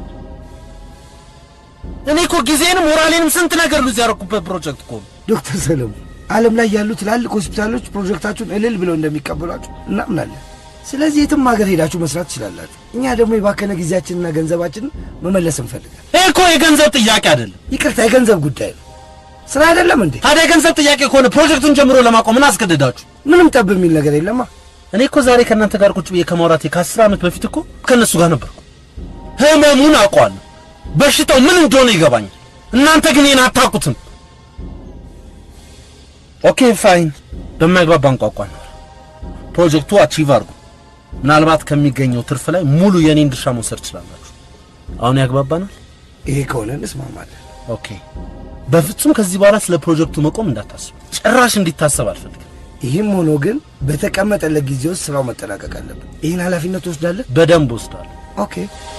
እኔ እኮ ጊዜንም ሞራሌንም ስንት ነገር ሉዝ ያደረኩበት ፕሮጀክት እኮ ነው።
ዶክተር ሰለሞን ዓለም ላይ ያሉ ትላልቅ ሆስፒታሎች ፕሮጀክታችሁን እልል ብለው እንደሚቀበሏችሁ እናምናለን። ስለዚህ የትም ሀገር ሄዳችሁ መስራት ትችላላችሁ። እኛ ደግሞ የባከነ ጊዜያችንና ገንዘባችንን መመለስ እንፈልጋለን።
ይህ እኮ የገንዘብ ጥያቄ አይደለም።
ይቅርታ፣ የገንዘብ ጉዳይ ነው። ስራ አይደለም እንዴ?
ታዲያ የገንዘብ ጥያቄ ከሆነ ፕሮጀክቱን ጀምሮ ለማቆም ምን አስገደዳችሁ?
ምንም ጠብ የሚል ነገር የለማ።
እኔ እኮ ዛሬ ከእናንተ ጋር ቁጭ ብዬ ከማውራቴ ከአስር ዓመት በፊት እኮ ከእነሱ ጋር ነበርኩ። ህመሙን አውቀዋለሁ። በሽታው ምን እንደሆነ ይገባኛል። እናንተ ግን ይህን አታውቁትም። ኦኬ ፋይን፣ በማይግባባን ቋንቋ ነው። ፕሮጀክቱ አቺቭ አድርጉ። ምናልባት ከሚገኘው ትርፍ ላይ ሙሉ የኔን ድርሻ መውሰድ ትችላላችሁ። አሁን ያግባባናል?
ይሄ ከሆነ እንስማማለን።
ኦኬ። በፍጹም ከዚህ በኋላ ስለ ፕሮጀክቱ መቆም እንዳታስቡ፣ ጭራሽ እንዲታሰብ አልፈልግም።
ይህም ሆኖ ግን በተቀመጠለት ጊዜ ውስጥ ስራው መጠናቀቅ አለብን። ይህን ኃላፊነት ትወስዳለህ?
በደንብ ወስዳለሁ።
ኦኬ።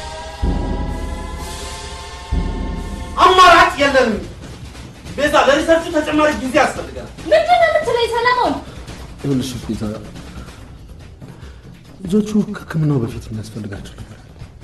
አማራጭ የለንም። ቤዛ፣ ለሪሰርቹ ተጨማሪ ጊዜ ያስፈልጋል።
ምንድን ነው የምትለኝ ሰለሞን?
ይኸውልሽ ቤዛ፣
ልጆቹ ከሕክምናው በፊት የሚያስፈልጋቸው ነበር።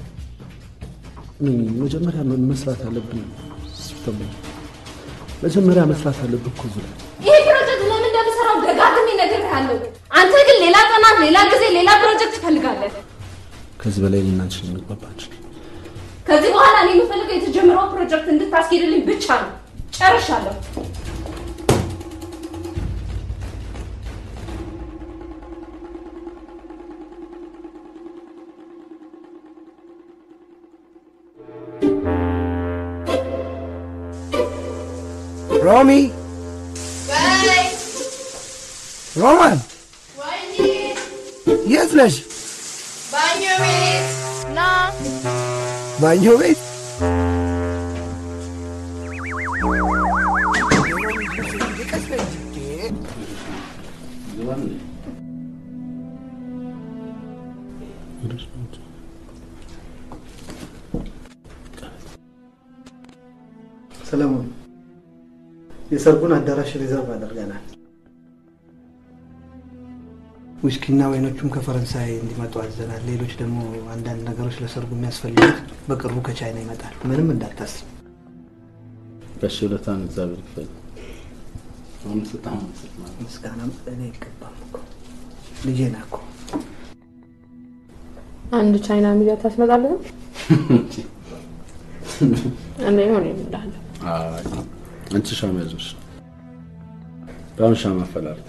መጀመሪያ መስራት አለብን። ሲስተሙ መጀመሪያ መስራት አለብን እኮ እዚህ ላይ
ይሄ ፕሮጀክት ለምን እንደምሰራው ደጋግሜ እነግርሃለሁ። አንተ ግን ሌላ ጥናት፣ ሌላ ጊዜ፣ ሌላ ፕሮጀክት ትፈልጋለህ።
ከዚህ በላይ እኔና አንቺ እንግባባችን።
ከዚህ በኋላ እኔ የምፈልገው የተጀመረው ፕሮጀክት እንድታስኬድልኝ ብቻ ነው። ጨርሻለሁ።
ሮሚ ሮማን የት ነሽ?
ባኞ ቤት ና።
ባኞ ቤት
ሰለሞን የሰርጉን አዳራሽ ሪዘርቭ አድርገናል። ውስኪና ወይኖቹም ከፈረንሳይ እንዲመጡ አዘናል። ሌሎች ደግሞ አንዳንድ ነገሮች ለሰርጉ የሚያስፈልጉት በቅርቡ ከቻይና ይመጣል። ምንም እንዳታስብ።
ጋሽ ውለታን እግዚአብሔር ይክፈል። አሁን በጣም
ምስጋና እኔ አይገባም እኮ ልጄ ና እኮ
አንድ ቻይና ሚዲያ ታስመጣለህ? እንደ ሆነ ይምላል
አይ፣ አንቺ ሻማ ያዞሽ በአሁን ሻማ አፈላልግ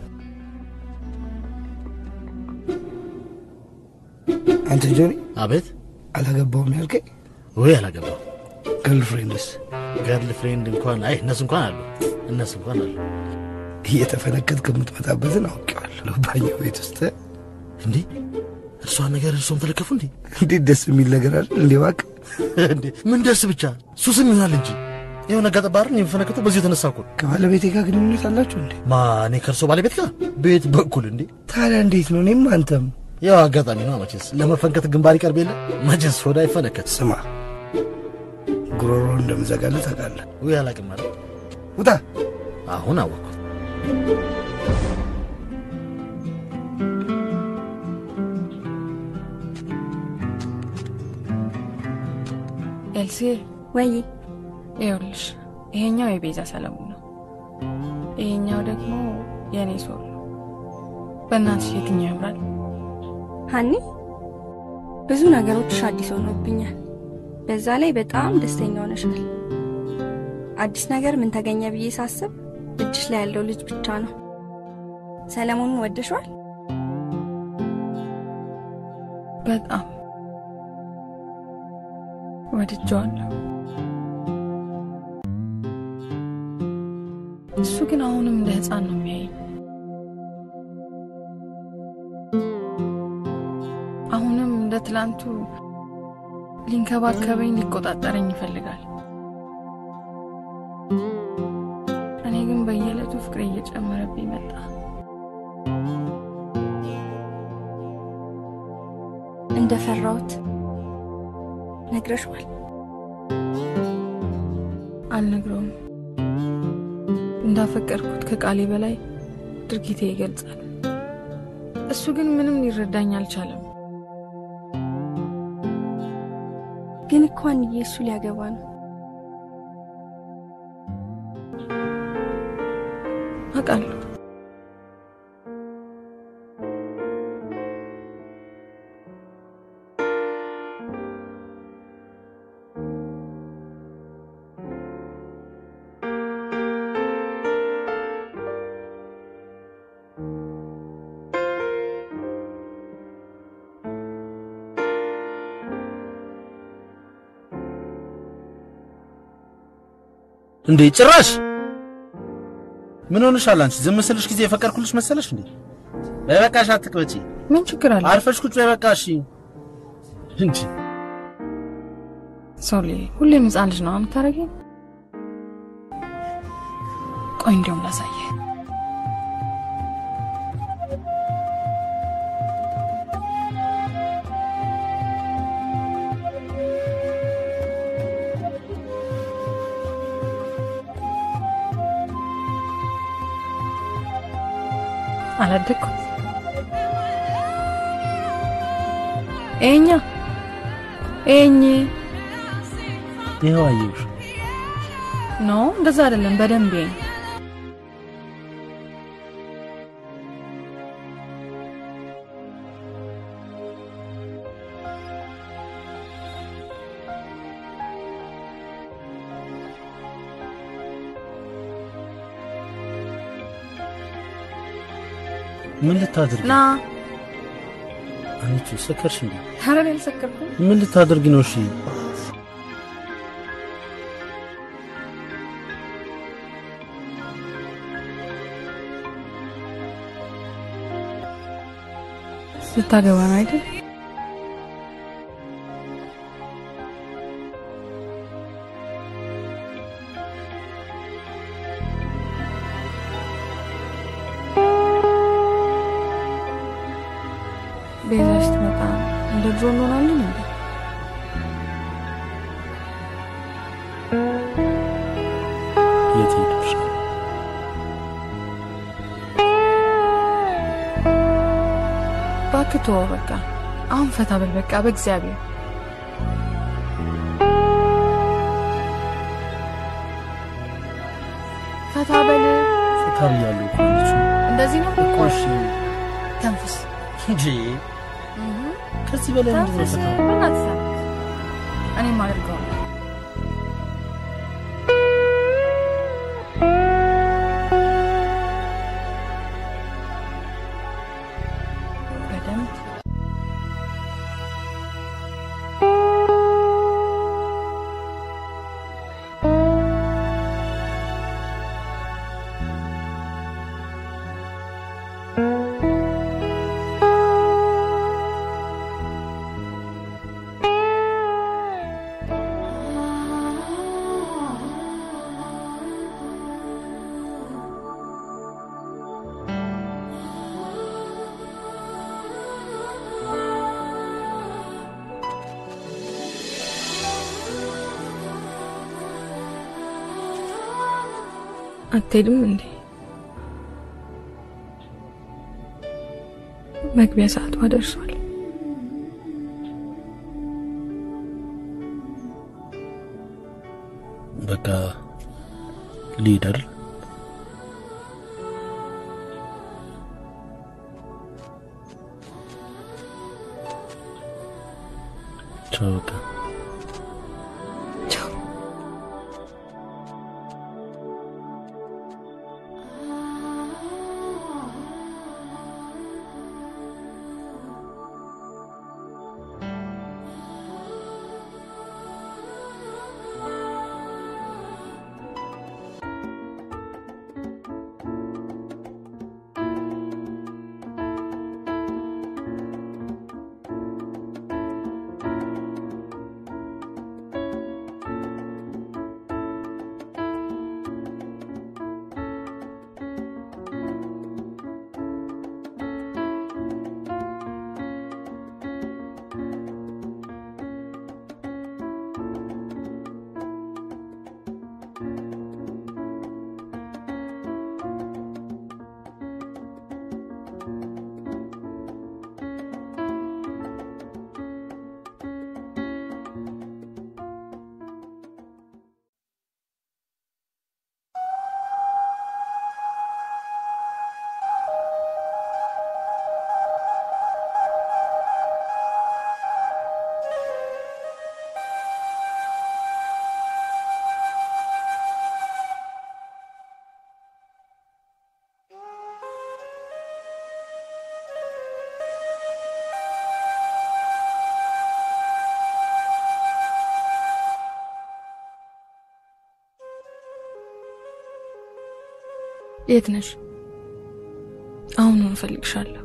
አንተ ጆኒ
አቤት
አላገባውም ያልከኝ
ወይ አላገባው
ገርልፍሬንድስ
ገርል ፍሬንድ እንኳን አይ እነሱ እንኳን አሉ እነሱ እንኳን አሉ
እየተፈነከት ከምትመጣበትን አውቄዋለሁ። ባኞ ቤት ውስጥ
እንዴ እርሷን ነገር እርሶም ተለከፉ እንዴ
እንዴት ደስ የሚል ነገር አለ እንዴ! እባክህ
እንዴ ምን ደስ ብቻ ሱስም ይሆናል እንጂ ይኸው ነጋ ጠባርን የሚፈነከተው በዚህ የተነሳ እኮ ነው።
ከባለቤቴ ጋር ግንኙነት አላችሁ እንዴ?
ማ እኔ ከእርሶ ባለቤት ጋር ቤት በኩል እንዴ
ታዲያ እንዴት ነው? እኔም አንተም
ያው አጋጣሚ ነው መቼስ ለመፈንከት ግንባር ይቀርብ የለ መቼስ ሆዳ አይፈነከት
ስማ፣ ጉሮሮ እንደምዘጋለት ታውቃለህ።
ውይ አላቅም ማለት
ውጣ።
አሁን አወቅኩት።
ኤልሲ
ወይ
ይኸውልሽ፣ ይሄኛው የቤዛ ሰለሞን ነው፣ ይሄኛው ደግሞ የእኔ ሶል ነው። በእናትሽ የትኛው ያምራል?
ሀኒ ብዙ ነገሮችሽ አዲስ ሆኖብኛል። በዛ ላይ በጣም ደስተኛ ሆነሻል። አዲስ ነገር ምን ተገኘ ብዬ ሳስብ እጅሽ ላይ ያለው ልጅ ብቻ ነው። ሰለሞኑን ወደሸዋል?
በጣም ወድጀዋለሁ። እሱ ግን አሁንም እንደ ሕፃን ነው የሚያየኝ። አሁንም እንደ ትላንቱ ሊንከባከበኝ፣ ሊቆጣጠረኝ ይፈልጋል። እኔ ግን በየዕለቱ ፍቅሬ እየጨመረብኝ መጣ።
እንደፈራሁት ነግረሽዋል?
አልነግረውም። እንዳፈቀርኩት ከቃሌ በላይ ድርጊቴ ይገልጻል። እሱ ግን ምንም ሊረዳኝ አልቻለም።
ግን እኮ አንዬ እሱ ሊያገባ ነው።
አውቃለሁ።
እንዴ ጭራሽ ምን ሆንሻል አንቺ? ዝም ስልሽ ጊዜ የፈቀድኩልሽ መሰለሽ እንዴ? በበቃሽ አትቅበጪ።
ምን ችግር አለ?
አርፈሽ ቁጭ በይ በቃ እሺ። እንጂ
ሶሊ ሁሌም ሕፃን ልጅ ነው የምታደርጊው። ቆይ እንዲያውም ላሳየ አላደግኩም። ኤኛ ኤኝ
ይኸው አየሁሽ።
ኖ እንደዛ አይደለም። በደንብ ኤኝ
ምን ልታደርጊ
ና
አንቺ ሰከርሽ እንዴ?
ኧረ እኔ አልሰከርኩም።
ምን ልታደርጊ ነው? እሺ
ልታገባ ነው አይደል? ቤዛ ስትመጣ እንደ ድሮ እንሆናለን እንዴ?
የት ሄድሽ?
እባክህ ተወው በቃ። አሁን ፈታ በል በቃ በእግዚአብሔር። ፈታ በል።
ፈታ ብያለሁ እኮ አንቺ።
እንደዚህ ነው
እኮ እሺ
ተንፍስ
እንጂ ከዚህ በላይ ምንድን ነው
ተንፍስ።
ፈታ?
በእናትህ ተንፍስ። እኔም አድርገው በደንብ አትሄድም እንዴ? መግቢያ ሰዓቷ ደርሷል።
በቃ ሊደር ቻው በቃ
የት ነሽ? አሁን እንፈልግሻለሁ።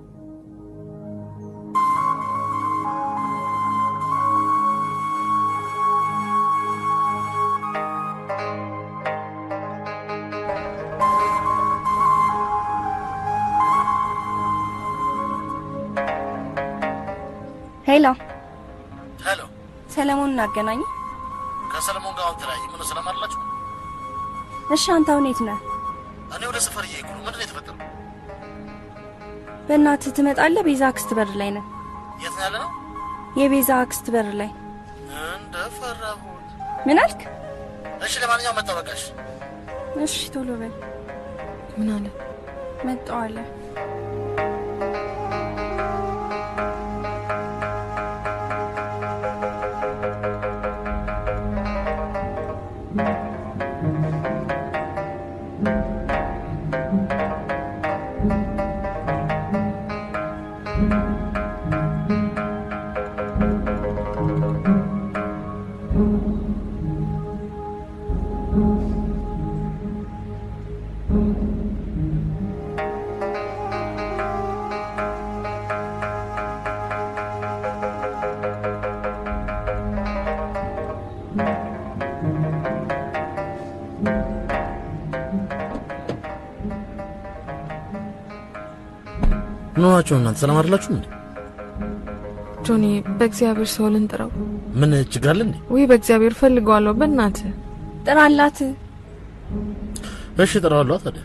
ሄሎ
ሄሎ፣
ሰለሞንን አገናኝ።
ከሰለሞን ጋር አሁን ተለያየ። ምን ሰላም አላችሁ?
እሺ አንተ አሁን የት ነህ?
እኔ ወደ ሰፈር እየሄድኩ ነው። ምንድን ነው የተፈጠረው?
በእናትህ ትመጣለህ? ቤዛ አክስት በር ላይ ነን።
የት ነው ያለ ነው?
የቤዛ አክስት በር ላይ
እንደፈራሁት።
ምን አልክ?
እሺ፣ ለማንኛውም መጣበቃሽ
እሺ ቶሎ በል።
ምን አለ?
መጣሁ አለ።
ምን ሆናችሁ እናንተ? ሰላም አይደላችሁ እንዴ?
ጆኒ፣ በእግዚአብሔር ሰው ልንጥረው።
ምን ችግር አለ እንዴ?
ውይ በእግዚአብሔር ፈልገዋለሁ። በእናትህ
ጥራላት።
እሺ እጠራዋለሁ ታዲያ።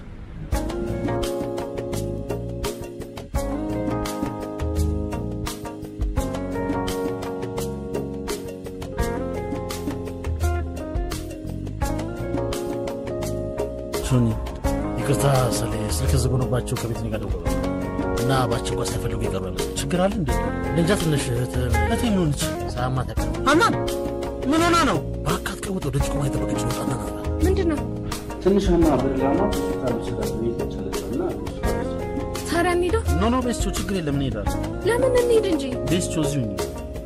ሶኒ ይቅርታ ስለ ስልክ ዝግ ሆኖባቸው ከቤት ነው ጋር ደውለው እና በአስቸኳይ ሳይፈልጉ ይቀርባል። ችግር አለ እንዴ? እንጃ ትንሽ እህት እህቴ ምን ሆነች? ሳያማት ያቀርብ
ሀናን ምን ሆና ነው?
በአካት ቀውጥ ወደ ጭቆማ የጠበቀች ነው ጣና ናት።
ምንድን ነው
ትንሽ ሀና በድላማ ሆስፒታል ወሰዳት ቤት ተቻለች እና
ታዲያ እንሂዳ?
ኖ ኖ ቤስቾ ችግር የለም እንሄዳለን።
ለምን እንሂድ እንጂ።
ቤስቾ እዚሁ እንሂድ።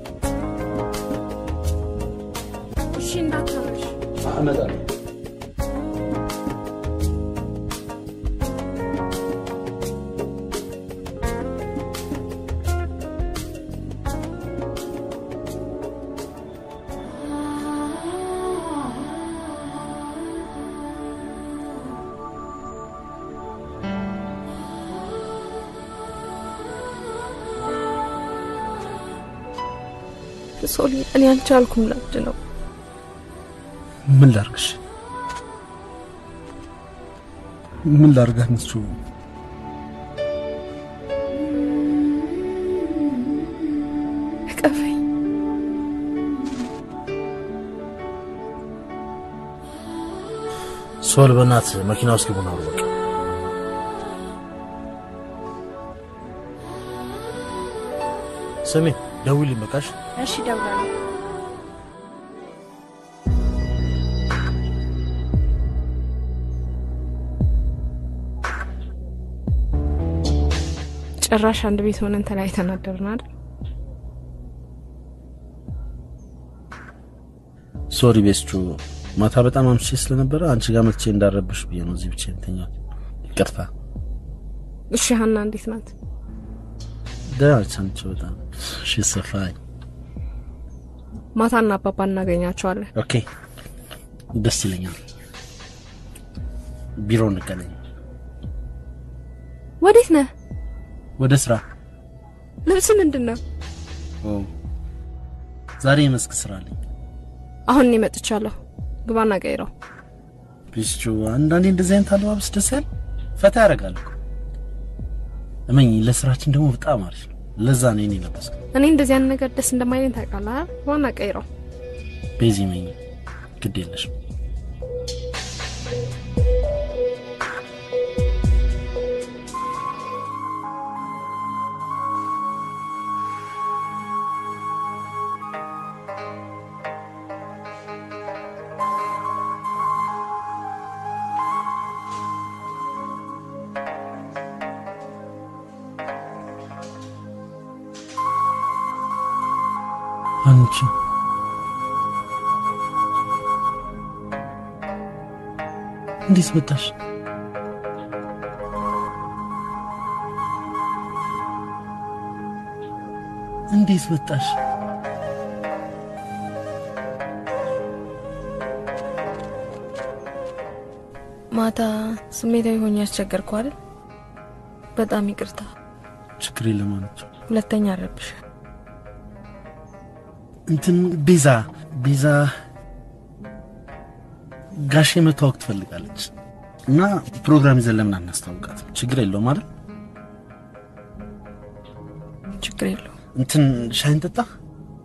እሺ እንዳታመሽ።
እመጣለሁ።
ሶሊ፣ እኔ አልቻልኩም። ላብድ ነው።
ምን ላርግሽ? ምን ላርጋት ነሱ?
እቀፈኝ።
ሶል በእናት መኪና ውስጥ ግቡና አውሩ በቃ። ስሚ ደውይልኝ በቃሽ።
እሺ እደውላለሁ።
ጭራሽ አንድ ቤት ሆነን ተለያይተን አደርን አይደል?
ሶሪ ቤስቹ ማታ በጣም አምሽቼ ስለነበረ አንቺ ጋር መጥቼ እንዳረብሽ ብዬ ነው እዚህ ብቻ ተኛው። ይቅርታ።
እሺ ሀና እንዴት ናት?
ደህና ነች አንቺ በጣም ሺ ሰፋኝ።
ማታና አባባ እናገኛቸዋለን።
ኦኬ ደስ ይለኛል። ቢሮ እንገናኝ።
ወዴት ነህ?
ወደ ስራ።
ልብስ ምንድን ነው?
ኦ ዛሬ የመስክ ስራ አለኝ።
አሁን እኔ መጥቻለሁ። ግባና ቀይረው።
ቤስቹ አንዳንዴ እንደዚህ አይነት አለባበስ ደስ ያል ፈታ ያደርጋል እኮ። እመኝ ለስራችን ደግሞ በጣም አሪፍ ነው። ለዛ ነው እኔ ለበስኩ።
እኔ እንደዚህ አይነት ነገር ደስ እንደማይለኝ ታውቃለህ አይደል? ግባና ቀይረው።
ቤዚ መኝ ግድ የለሽም። አንቺ እንዴት መጣሽ? እንዴት መጣሽ?
ማታ ስሜታዊ ሆኜ ያስቸገርኩ አይደል? በጣም ይቅርታ።
ችግር የለም አለች።
ሁለተኛ አረብሽ።
እንትን ቤዛ ቤዛ ጋሼ መታወቅ ትፈልጋለች እና ፕሮግራም ይዘን ለምን አናስታውቃት? ችግር የለውም አይደል?
ችግር የለውም።
እንትን ሻይን ጠጣ።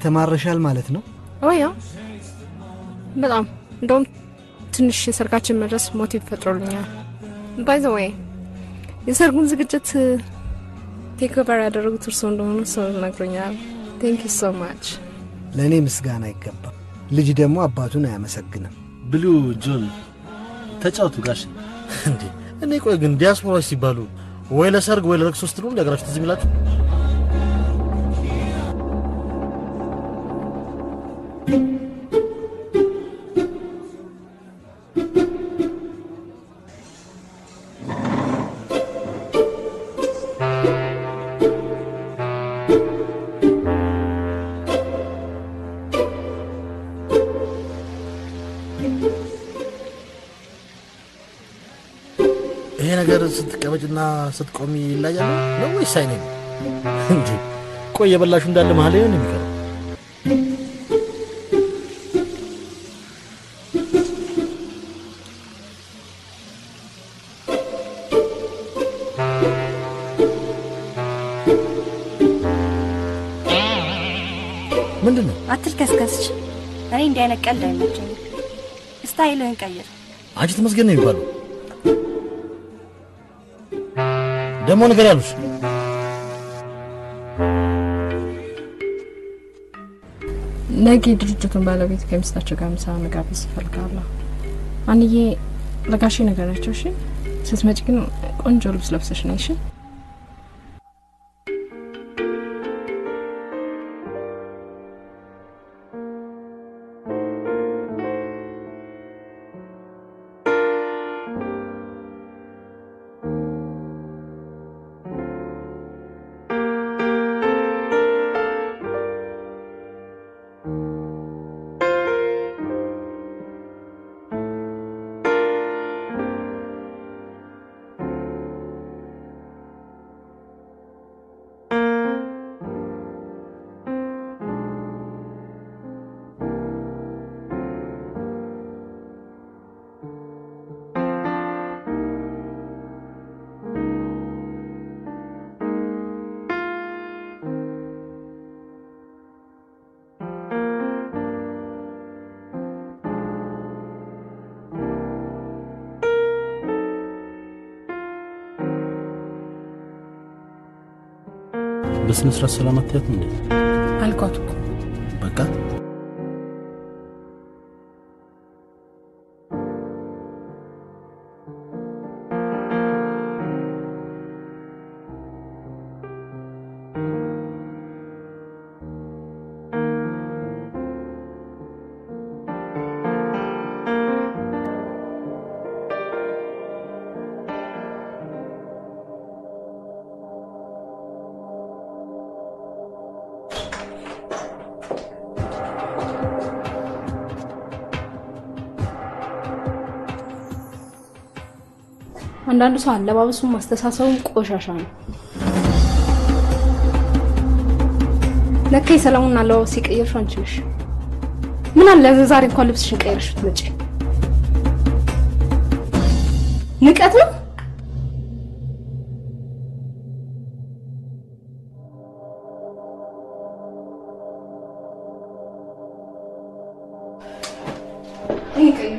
ተማረሻል ማለት ነው።
ያ በጣም እንደውም ትንሽ የሰርጋችን መድረስ ሞቲቭ ፈጥሮልኛል። ባይ ዘ ወይ የሰርጉን ዝግጅት ቴክ ኦቨር ያደረጉት እርስዎ እንደሆኑ ሰው ነግሮኛል። ቴንክ ዩ ሶ ማች።
ለእኔ ምስጋና አይገባም። ልጅ ደግሞ አባቱን አያመሰግንም።
ብሉ ጆን ተጫውቱ ጋሽ
እንዴ እኔ ቆይ ግን ዲያስፖራዎች ሲባሉ ወይ ለሰርግ ወይ ለለቅሶ ስትሉ እንደ ሀገራችሁ ትዝ የሚላችሁ ይሄ ነገር ስትቀመጭና ስትቆሚ ይለያል ነው ወይስ አይኔ ነው እንጂ? ቆይ የበላሹ እንዳለ መሀል ነው የሚቀረው። ምንድን ነው?
አትልከስከስች። እኔ እንዲህ አይነት ቀልድ አይመቸኝም። ስታይልህን ቀይር።
አንቺ ተመስገን ነው የሚባለው። ደግሞ ነገር ያሉሽ
ነገ ድርጅቱን ባለቤት ከሚስታቸው ጋር ምሳ መጋበዝ እፈልጋለሁ። አንዬ ለጋሼ ነገራቸው። እሺ፣ ስትመጪ ግን ቆንጆ ልብስ ለብሰሽ ነይ። እሺ።
በስነ ስርዓት ሰላም አትያትም እንዴ?
አልኳት እኮ
በቃ
አንዳንዱ ሰው አለባበሱም ማስተሳሰቡም ቆሻሻ ነው። ለካ የሰለሞንን አለባበስ የቀየርሽው አንቺ ነሽ። ምን አለ ዛሬ እንኳን ልብስሽን ቀይረሽ ብትመጪ። ንቀት ነው። ይሄ ቀይር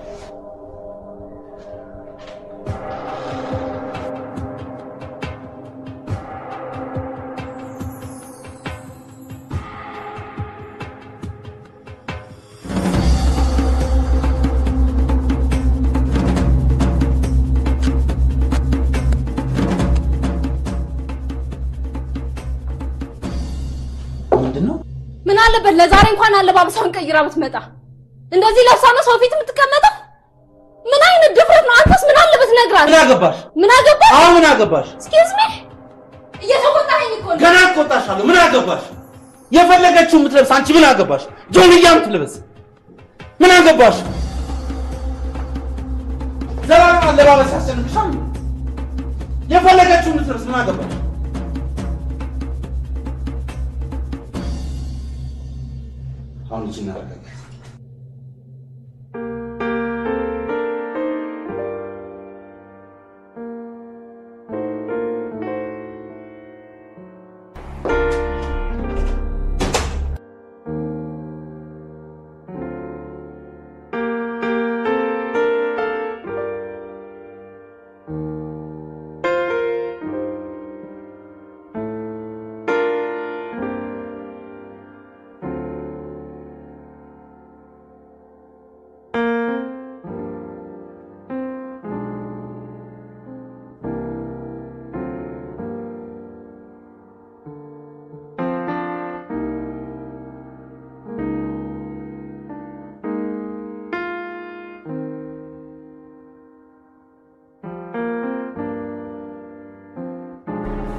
ምንድን ነው?
ምን አለበት ለዛሬ እንኳን አለባበሷን ቀይራ ብትመጣ። እንደዚህ ለብሳ ነው ሰው ፊት የምትቀመጠው? ምን አይነት ድፍረት ነው? አንተስ ምን አለበት ነግራት።
ምን አገባሽ?
ምን አገባሽ?
አሁን ምን አገባሽ?
ኤክስኪውዝ ሚ እየተቆጣኸኝ እኮ ነው።
ገና እቆጣሻለሁ። ምን አገባሽ? የፈለገችው የምትለብስ አንቺ ምን አገባሽ? ጆንያ የምትለብስ ምን አገባሽ? ዘላቂ አለባበስ ያስጨንቅሻል። የፈለገችው የምትለብስ ምን አገባሽ? አሁን ልጅ እናረጋጋት።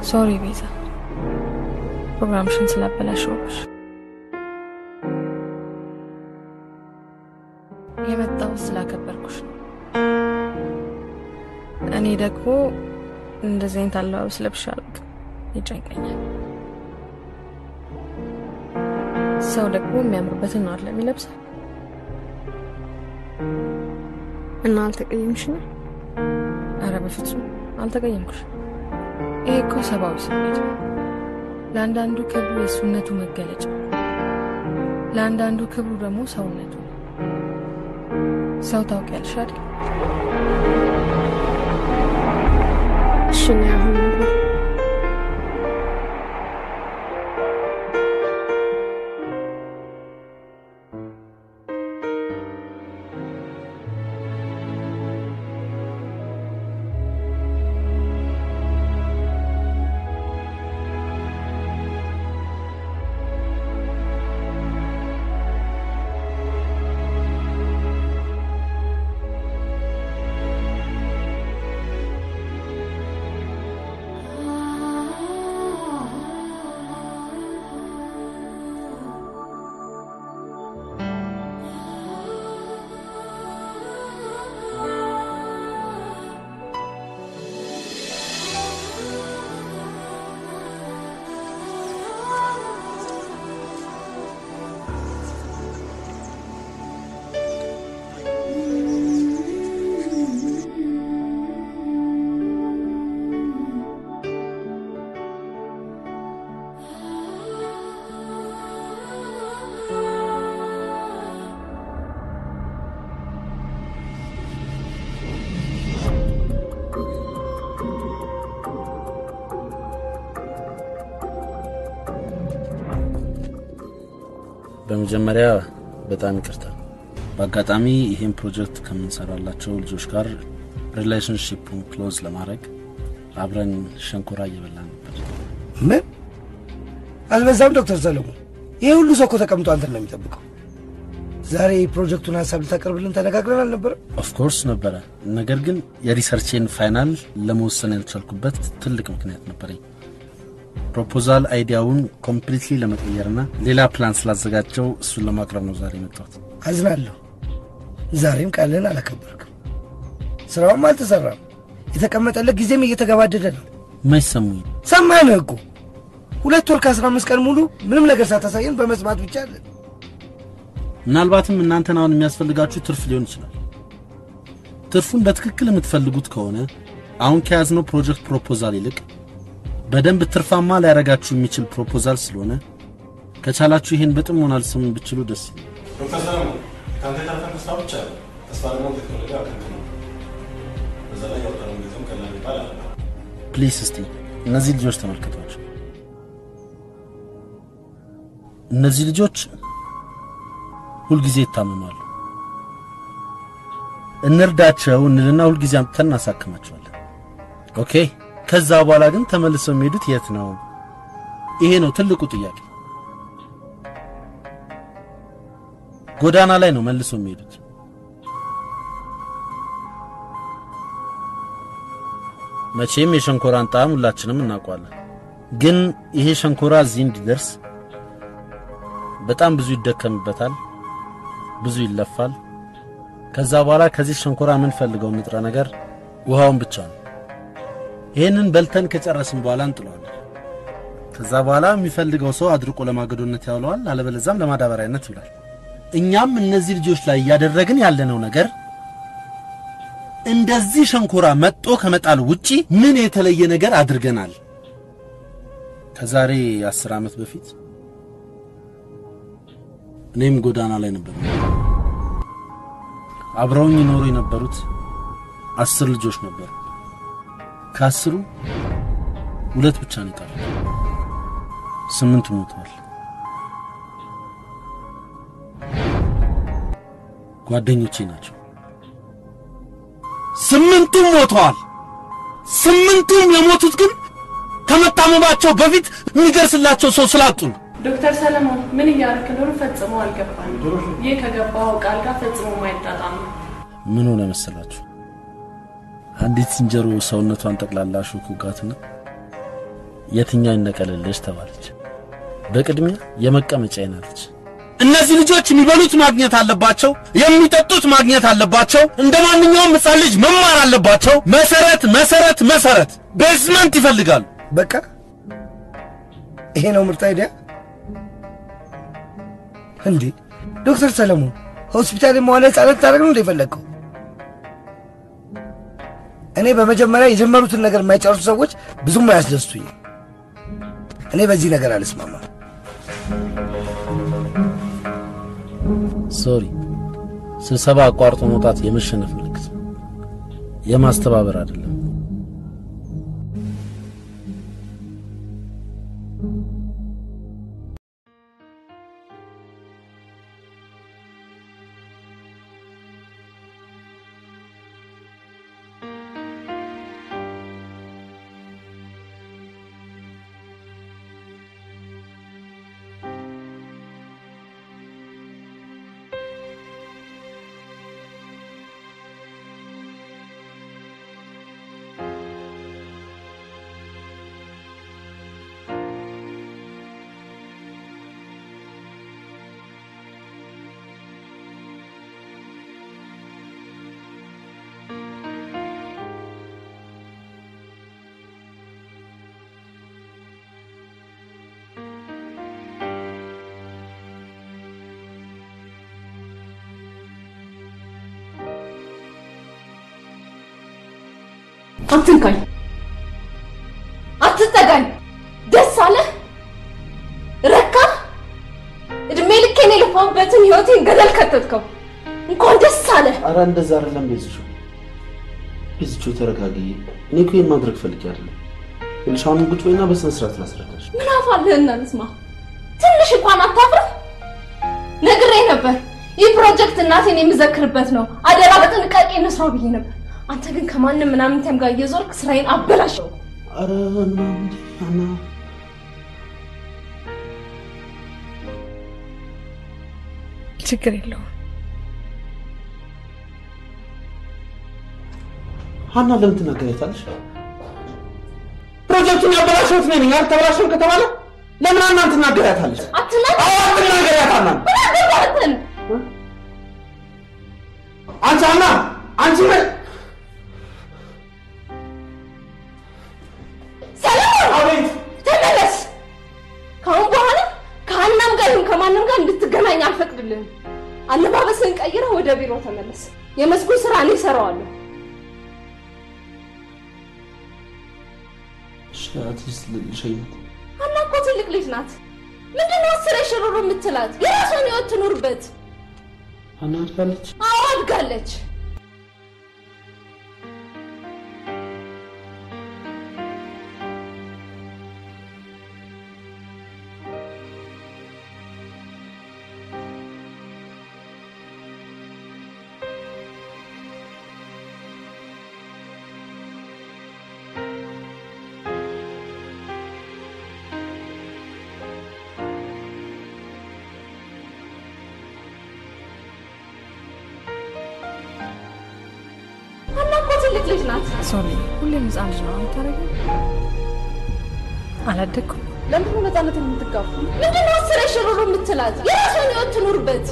ሶሪ ቤዛ፣ ፕሮግራምሽን ስላበላሸሁብሽ። የመጣሁት ስላከበርኩሽ ነው። እኔ ደግሞ እንደዚህ አይነት አለባበስ ለብሼ አላውቅም፣ ይጨንቀኛል። ሰው ደግሞ የሚያምርበትን ነው አይደል የሚለብሰው?
እና አልተቀየምሽም?
አረ በፍጹም አልተቀየምኩሽ። ይሄ እኮ ሰብአዊ ስሜት ነው። ለአንዳንዱ ክብሩ የእሱነቱ መገለጫ፣ ለአንዳንዱ ክብሩ ደግሞ ሰውነቱ ነው። ሰው ታውቂያለሽ አይደል?
እሺ እኔ አሁን ልግባ።
በመጀመሪያ በጣም ይቅርታ። በአጋጣሚ ይህን ፕሮጀክት ከምንሰራላቸው ልጆች ጋር ሪሌሽንሽፑን ክሎዝ ለማድረግ አብረን ሸንኮራ እየበላ ነበር።
ምን አልበዛም? ዶክተር ሰለሞን ይሄ ሁሉ ሰው እኮ ተቀምጦ አንተን ነው የሚጠብቀው። ዛሬ የፕሮጀክቱን ሀሳብ ልታቀርብልን ተነጋግረን አልነበረ?
ኦፍኮርስ ነበረ። ነገር ግን የሪሰርቼን ፋይናል ለመወሰን ያልቻልኩበት ትልቅ ምክንያት ነበረኝ። ፕሮፖዛል አይዲያውን ኮምፕሊትሊ ለመቀየርና ሌላ ፕላን ስላዘጋጀው እሱን ለማቅረብ ነው ዛሬ የመጣሁት።
አዝናለሁ። ዛሬም ቃልህን አላከበርክም። ስራውም አልተሰራም። የተቀመጠለት ጊዜም እየተገባደደ ነው።
ማይሰሙኝ
ሰማንህ እኮ ሁለት ወር ከአስራ አምስት ቀን ሙሉ ምንም ነገር ሳታሳየን በመስማት ብቻ አለን።
ምናልባትም እናንተን አሁን የሚያስፈልጋችሁ ትርፍ ሊሆን ይችላል። ትርፉን በትክክል የምትፈልጉት ከሆነ አሁን ከያዝነው ፕሮጀክት ፕሮፖዛል ይልቅ በደንብ ትርፋማ ሊያደርጋችሁ የሚችል ፕሮፖዛል ስለሆነ ከቻላችሁ ይህን በጥሞና ልትሰሙኝ ብችሉ ደስ ይላል።
ዶክተር ሰለሞን ከአንተ የተረፈን ተስፋ ብቻ ነው። ተስፋ ደግሞ ቴክኖሎጂ አከንት ነው። በዛ ላይ ያወጣነው ጊዜም ቀላል የሚባል አለ።
ፕሊስ እስቲ እነዚህ ልጆች ተመልከቷቸው። እነዚህ ልጆች ሁልጊዜ ይታመማሉ። እንርዳቸው እንልና ሁልጊዜ አምጥተን እናሳክማቸዋለን። ኦኬ። ከዛ በኋላ ግን ተመልሰው የሚሄዱት የት ነው? ይሄ ነው ትልቁ ጥያቄ። ጎዳና ላይ ነው መልሰው የሚሄዱት። መቼም የሸንኮራን ጣዕም ሁላችንም እናውቀዋለን። ግን ይሄ ሸንኮራ እዚህ እንዲደርስ በጣም ብዙ ይደከምበታል፣ ብዙ ይለፋል። ከዛ በኋላ ከዚህ ሸንኮራ የምንፈልገው ንጥረ ነገር ውሃውን ብቻ ነው። ይህንን በልተን ከጨረስን በኋላ እንጥለዋለን። ከዛ በኋላ የሚፈልገው ሰው አድርቆ ለማገዶነት ያውለዋል፣ አለበለዛም ለማዳበሪያነት ይውላል። እኛም እነዚህ ልጆች ላይ እያደረግን ያለነው ነገር እንደዚህ ሸንኮራ መጦ ከመጣል ውጪ ምን የተለየ ነገር አድርገናል? ከዛሬ አስር ዓመት በፊት እኔም ጎዳና ላይ ነበር። አብረውኝ ይኖሩ የነበሩት አስር ልጆች ነበሩ። ከአስሩ ሁለት ብቻ ነው የቀሩት። ስምንቱ ሞተዋል። ጓደኞቼ ናቸው። ስምንቱም ሞተዋል። ስምንቱም የሞቱት ግን ከመታመማቸው በፊት የሚደርስላቸው ሰው ስላጡ ነው።
ዶክተር ሰለሞን ምን እያደረክ እንደሆነ ፈጽሞ አልገባኝም። ይህ ከገባው ቃል ጋር ፈጽሞ ማይጣጣም ነው።
ምን ሆነ መሰላችሁ? አንዲት ዝንጀሮ ሰውነቷን ጠቅላላ ሾክ ውጋትና የትኛው ይነቀልልሽ ተባለች። በቅድሚያ የመቀመጫዬን አለች። እነዚህ ልጆች የሚበሉት ማግኘት አለባቸው፣ የሚጠጡት ማግኘት አለባቸው። እንደ ማንኛውም ሕፃን ልጅ መማር አለባቸው። መሰረት መሰረት መሰረት ቤዝመንት ይፈልጋሉ።
በቃ ይሄ ነው ምርጥ አይዲያ እንዴ? ዶክተር ሰለሞን ሆስፒታል መዋለ ህጻናት ታደርግ ነው እንደ የፈለግከው? እኔ በመጀመሪያ የጀመሩትን ነገር የማይጨርሱ ሰዎች ብዙም አያስደስቱኝ። እኔ በዚህ ነገር አልስማማም።
ሶሪ፣ ስብሰባ አቋርጦ መውጣት የመሸነፍ ምልክት ነው፣ የማስተባበር አይደለም።
አትንካኝ፣ አትጠጋኝ። ደስ አለ ረካ። እድሜ ልኬን የለፋሁበትን ህይወቴን ገደል ከተትከው። እንኳን ደስ አለ።
አረ እንደዛ አይደለም ቤዝቹ፣ ቤዝቹ ተረጋጊ። እኔ እኮ ይሄን ማድረግ ፈልጌ አይደለም። ይኸውልሽ አሁንም ቁጭ በይና በስነ ስርዓት ላስረዳሽ።
ምን አፋልህና ልስማ። ትንሽ እንኳን አታፍርም? ነግሬ ነበር። ይህ ፕሮጀክት እናቴን የምዘክርበት ነው። አደራ በጥንቃቄ እንስራው ብዬ ነበር። አንተ ግን ከማንም ምናምንተም ጋር እየዞርክ ስራዬን አበላሸው።
አረ ምናምን አና
ችግር የለውም።
ሀና ለምን ትናገሪያታለሽ? ፕሮጀክቱን ያበላሸሁት እኔ ነኝ። አልተበላሸም ከተባለ ለምን ሀናን ትናገሪያታለሽ?
አትናገር።
አዎ አትናገሪያት ሀናን።
ምን አገባህን?
አንቺ ሀና አንቺ ምን
ሰለሞን
አቤት
ተመለስ። ከአሁን በኋላ ከሀናም ጋር ይሁን ከማንም ጋር እንድትገናኝ አልፈቅድልህም። አለባበስህን ቀይረህ ወደ ቢሮ ተመለስ። የመስኩን ስራ እኔ እሰራዋለሁ።
እሺ አትሊስት ልሸኛት።
ሀና እኮ ትልቅ ልጅ ናት። ምንድነው አስሬ ሽሩሩ የምትላት? የራሷን ህይወት ትኑርበት።
ሀና አድጋለች።
አዎ አድጋለች። ሀና እኮ ትልቅ ልጅ ናት።
ሶሪ፣ ሁሌም ህፃን ልጅ ነው የምታደርገው። አላደግኩም።
ለምንድነው ነፃነትን የምትጋፉ? ምንድነው አስሬ ሽሩሩ የምትላት? የራሷን ህይወት ትኑርበት።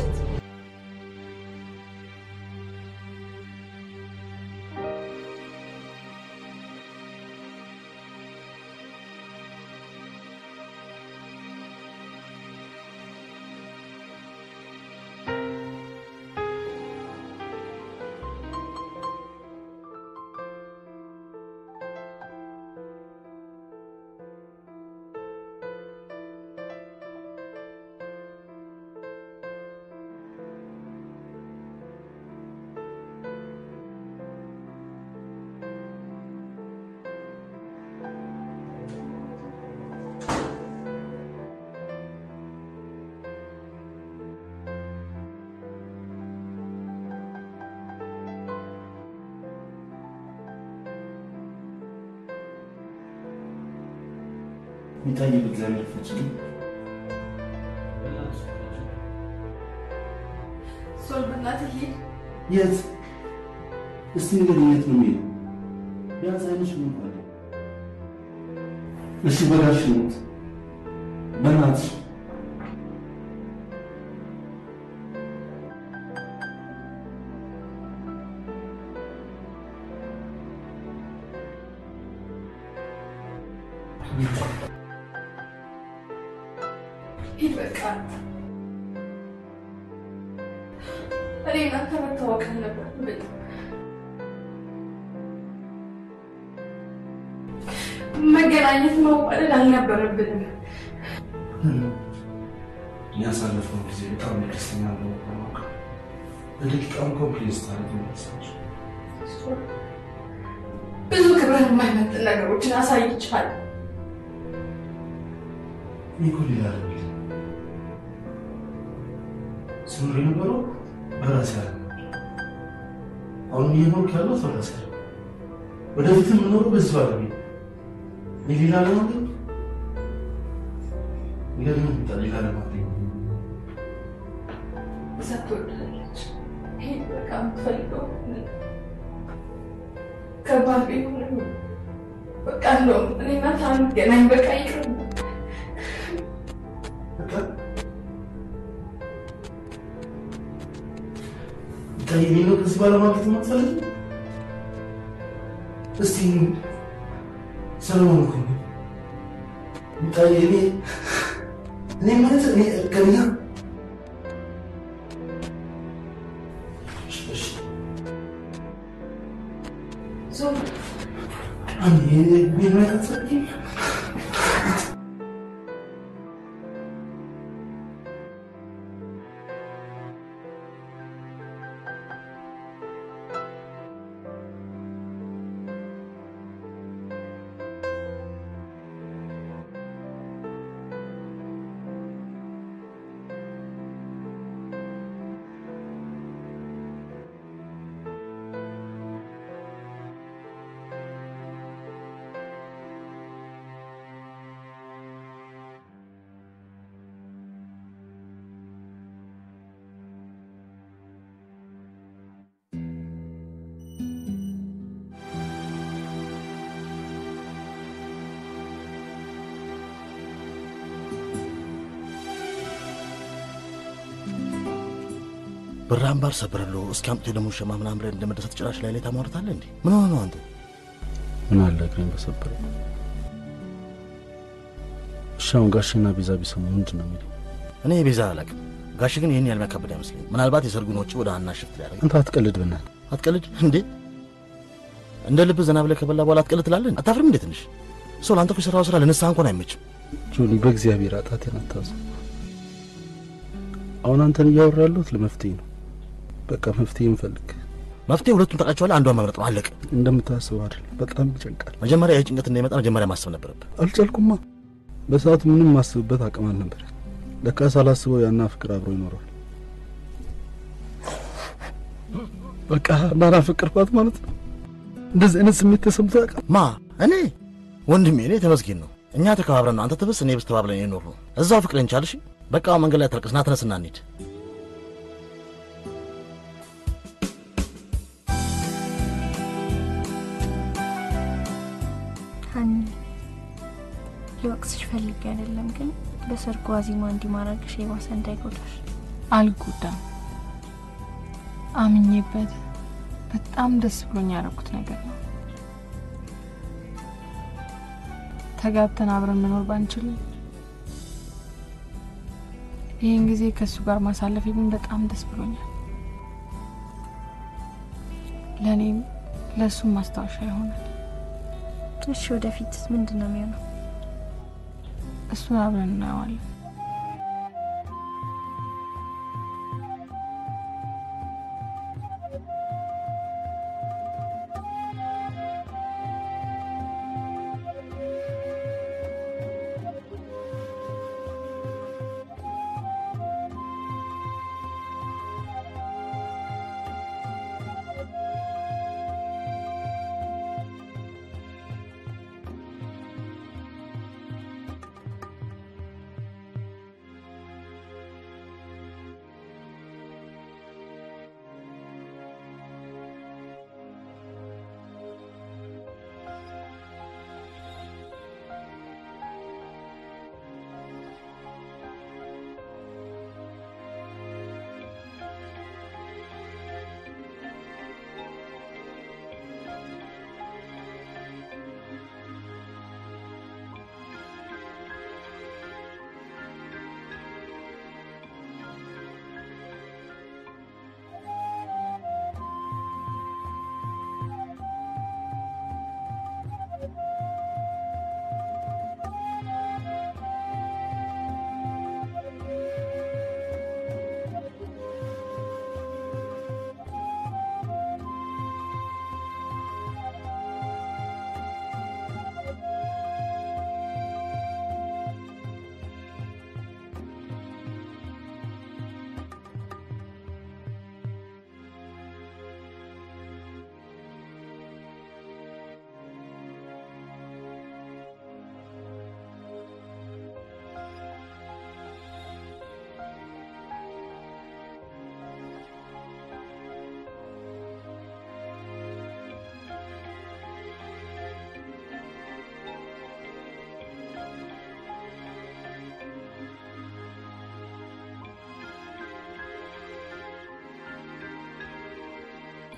ሚጣዬ በእግዚአብሔር ፍችልኝ።
ሶል በእናትህ ሂድ።
የት እስቲ ንገሪኝ፣ የት ነው የሚሄደው? ቢያንስ አይነሽ ምን እንኳን እሺ በጋሽ ሞት በእናትሽ
ሂድ በቃ እኔ እናንተ መታወቅ አልነበረብንም። መገናኘት መዋደድ አልነበረብንም።
ያሳለፍነው ጊዜ በጣም ደስተኛ ነው። በደቂቃም ኮምፕሌስ ታደርግ መሳቸው
ብዙ ክብረን የማይመጥን ነገሮችን አሳይቻለሁ።
ይህ ሌላ አይደለም። ስኖር የነበረው በራሴ ያለ አሁን እየኖርኩ ያለው በራሴ ያለ ወደፊትም የምኖረው በዚህ ባለቤ የሌላ ለማግኘት ለምን ምጣ ሌላ ለማግኘት
እዛ ትወዳለች። ሂድ በቃ የምትፈልገው ከባድ ቢሆንም በቃ እንደውም እኔ እናንተ አንገናኝ በቃ ይቅር።
ይሄ ነው ከዚህ ባለማግኘት የማትፈልግ እስቲ ሰለሞን እኮ ነው ሚጣዬ እኔ እኔ ማለት እኔ እርግጠኛ
ዞር
አንዴ ቤት ላይ አትሰጥም
ብር አምባር ሰብረሎ እስኪ አምጥቶ ደግሞ ሸማ ምናምን ብለን እንደመደሰት ጭራሽ ላይ ላይ ታሟርታለህ እንዴ? ምን ሆነ ነው አንተ?
ምን አለ እግሬን በሰበረ እሺ አሁን ጋሽና ቤዛ ቢሰሙ ምንድን ነው የሚለው?
እኔ ቤዛ አላውቅም። ጋሽ ግን ይህን ያህል የሚያካብድ አይመስለኝም። ምናልባት የሰርጉን ወጪ ወደ ሀና ሽፍት ሊያደርግ
አንተ አትቀልድ በናትህ።
አትቀልድ እንዴ? እንደ ልብ ዘና ብለህ ከበላ በኋላ አትቀልድ ትላለህ? አታፍርም እንዴ ትንሽ? ሰው ለአንተ እኮ የሰራው ስራ ለንስሐ እንኳን አይመችም።
ጆኒ በእግዚአብሔር አጣቴን አታዙ። አሁን አንተን እያወራ ያለሁት ለመፍትሄ ነው። በቃ መፍትሄ እንፈልግ።
መፍትሄ ሁለቱን ታውቃቸዋለህ። አንዷን መምረጥ ነው አለቀ።
እንደምታስበው አይደል። በጣም ይጨንቃል።
መጀመሪያ ይህ ጭንቀት እንዳይመጣ መጀመሪያ ማሰብ ነበረብህ።
አልቻልኩማ። በሰዓቱ ምንም ማስብበት አቅም አልነበር። ለካ ሳላስበው ያና ፍቅር አብሮ ይኖራል። በቃ ናና ፍቅርኳት ማለት ነው። እንደዚህ አይነት ስሜት ተሰምቶ ያውቃል?
ማ እኔ ወንድሜ፣ እኔ ተመስገን ነው። እኛ ተከባብረን ነው አንተ ትብስ እኔ ብስ ተባብለን የኖር ነው። እዛው ፍቅርን ቻልሽ። በቃ መንገድ ላይ ተልቅስ ና ተነስና እንሂድ።
ሀኒ ልወቅስሽ ፈልጌ አይደለም፣ ግን በሰርጉ ዋዜማ እንዲህ ማድረግሽ የባሰ እንዳይጎዳሽ።
አልጎዳም። አምኜበት በጣም ደስ ብሎኝ ያደረኩት ነገር ነው። ተጋብተን አብረን መኖር ባንችልም ይህን ጊዜ ከእሱ ጋር ማሳለፍ ግን በጣም ደስ ብሎኛል። ለእኔም ለእሱም ማስታወሻ ይሆናል።
እሺ፣ ወደፊት ምንድን ነው የሚሆነው?
እሱን አብረን እናየዋለን።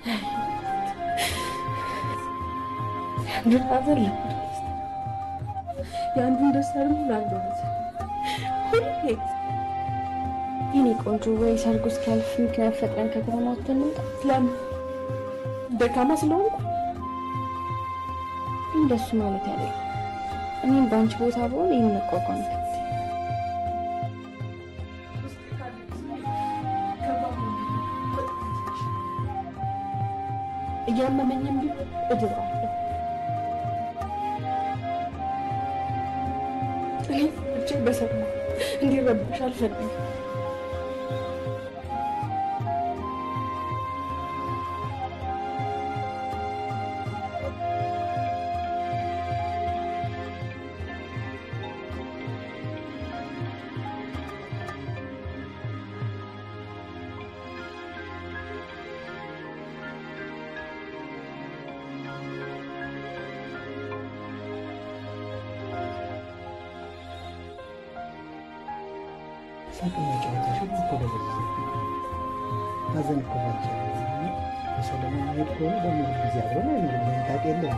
የአንዱን ሐዘን ለአንዱ ደስታ፣ የአንዱን ደስታ ደግሞ ለአንዱ ሐዘን ሁሌ
የኔ ቆንጆ ወይ ሰርጉ እስኪያልፍ ምክንያት ፈጥረን ከከተማ ወጥተን እንምጣ።
ለምን ደካማ ስለሆንኩ
እንደሱ ማለት ያለ እኔም በአንቺ ቦታ በሆን ይህን መቋቋም ይከብዳል።
እያመመኝም ቢሆን እድረዋለሁ። እኔ እጅግ በሰማ እንዲረብሽ አልፈልግም።
ሳቅና ጨዋታሽ ሁሉ እኮ ደበዘዘ። ሀዘን እኮ ባንቺ በሰለሞን መሄድ ከሆነ ደግሞ ጊዜ አብረን አይኖርም። መንታቅ የለም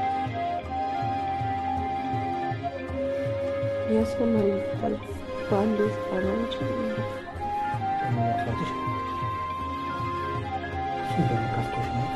ያስፈላጊ ይባል በአንድ ስጣናዎች
ደግሞ መጥፋትሽ እሱ ደግሞ ከፍቶሽ ነው።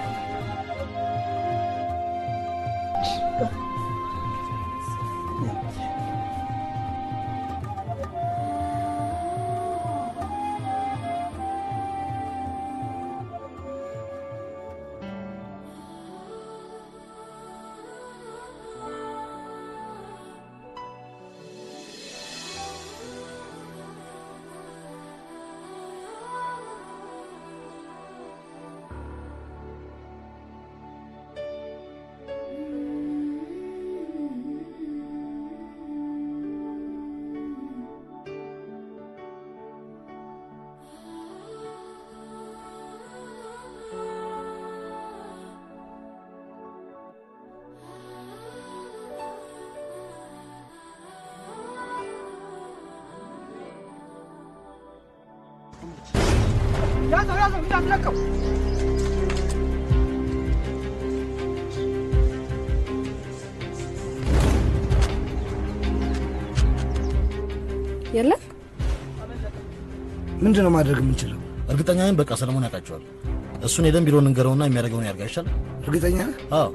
ያዘው ያዘው እንዳትለቀው።
የለም
ምንድን ነው ማድረግ የምንችለው?
እርግጠኛ ነኝ በቃ ሰለሞን ያውቃቸዋል። እሱን ሄደን ቢሮ እንንገረውና የሚያደርገውን ያርጋ ይሻላል።
እርግጠኛ ነህ?
አዎ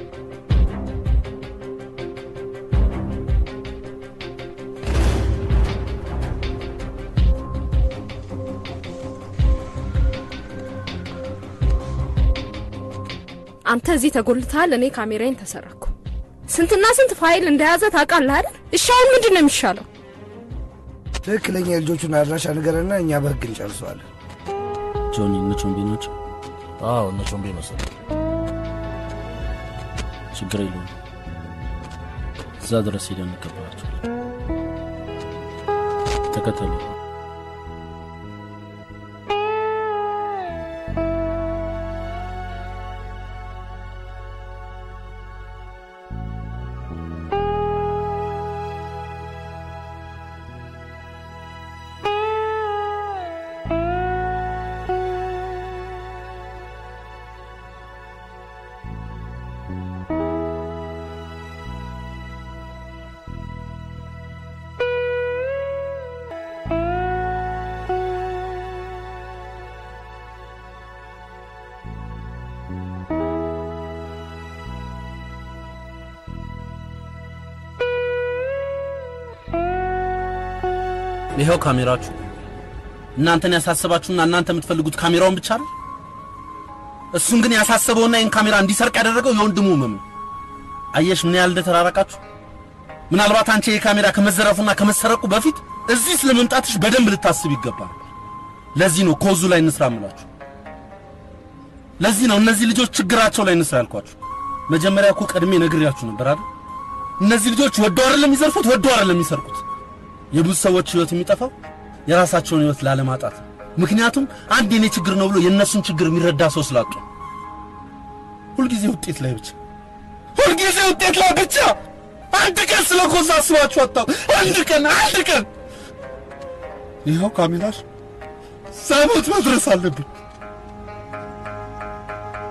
አንተ እዚህ ተጎልተሃል፣ እኔ ካሜራዬን ተሰረኩ። ስንትና ስንት ፋይል እንደያዘ ታውቃለህ አይደል? እሺ አሁን ምንድን ነው የሚሻለው?
ትክክለኛ የልጆቹን አድራሻ ንገረና እኛ በህግ እንጨርሰዋለን።
ጆኒ እነ ቾምቤ ናቸው።
አዎ እነ ቾምቤ መሰለኝ።
ችግር የለውም። እዛ ድረስ ሄደን እንቀበላቸዋለን። ተከተሉ። ይኸው ካሜራችሁ። እናንተን ያሳሰባችሁና እናንተ የምትፈልጉት ካሜራውን ብቻ ነው። እሱን ግን ያሳሰበውና ይህን ካሜራ እንዲሰርቅ ያደረገው የወንድሙ ህመም ነው። አየሽ ምን ያህል እንደተራራቃችሁ። ምናልባት አንቺ ይህ ካሜራ ከመዘረፉና ከመሰረቁ በፊት እዚህ ስለመምጣትሽ በደንብ ልታስብ ይገባል። ለዚህ ነው ኮዙ ላይ እንስራ የምላችሁ። ለዚህ ነው እነዚህ ልጆች ችግራቸው ላይ እንስራ ያልኳችሁ። መጀመሪያ እኮ ቀድሜ ነግሬያችሁ ነበር አይደል? እነዚህ ልጆች ወደው አይደለም የሚዘርፉት፣ ወደው አይደለም የሚሰርቁት። የብዙ ሰዎች ህይወት የሚጠፋው የራሳቸውን ህይወት ላለማጣት ነው። ምክንያቱም አንድ የኔ ችግር ነው ብሎ የእነሱን ችግር የሚረዳ ሰው ስላጡ። ሁልጊዜ ውጤት ላይ ብቻ ሁልጊዜ ውጤት ላይ ብቻ። አንድ ቀን ስለ ኮዛ አስባችሁ አታው አንድ ቀን አንድ ቀን ይኸው ካሜራሽ ሳሞት መድረስ አለብኝ።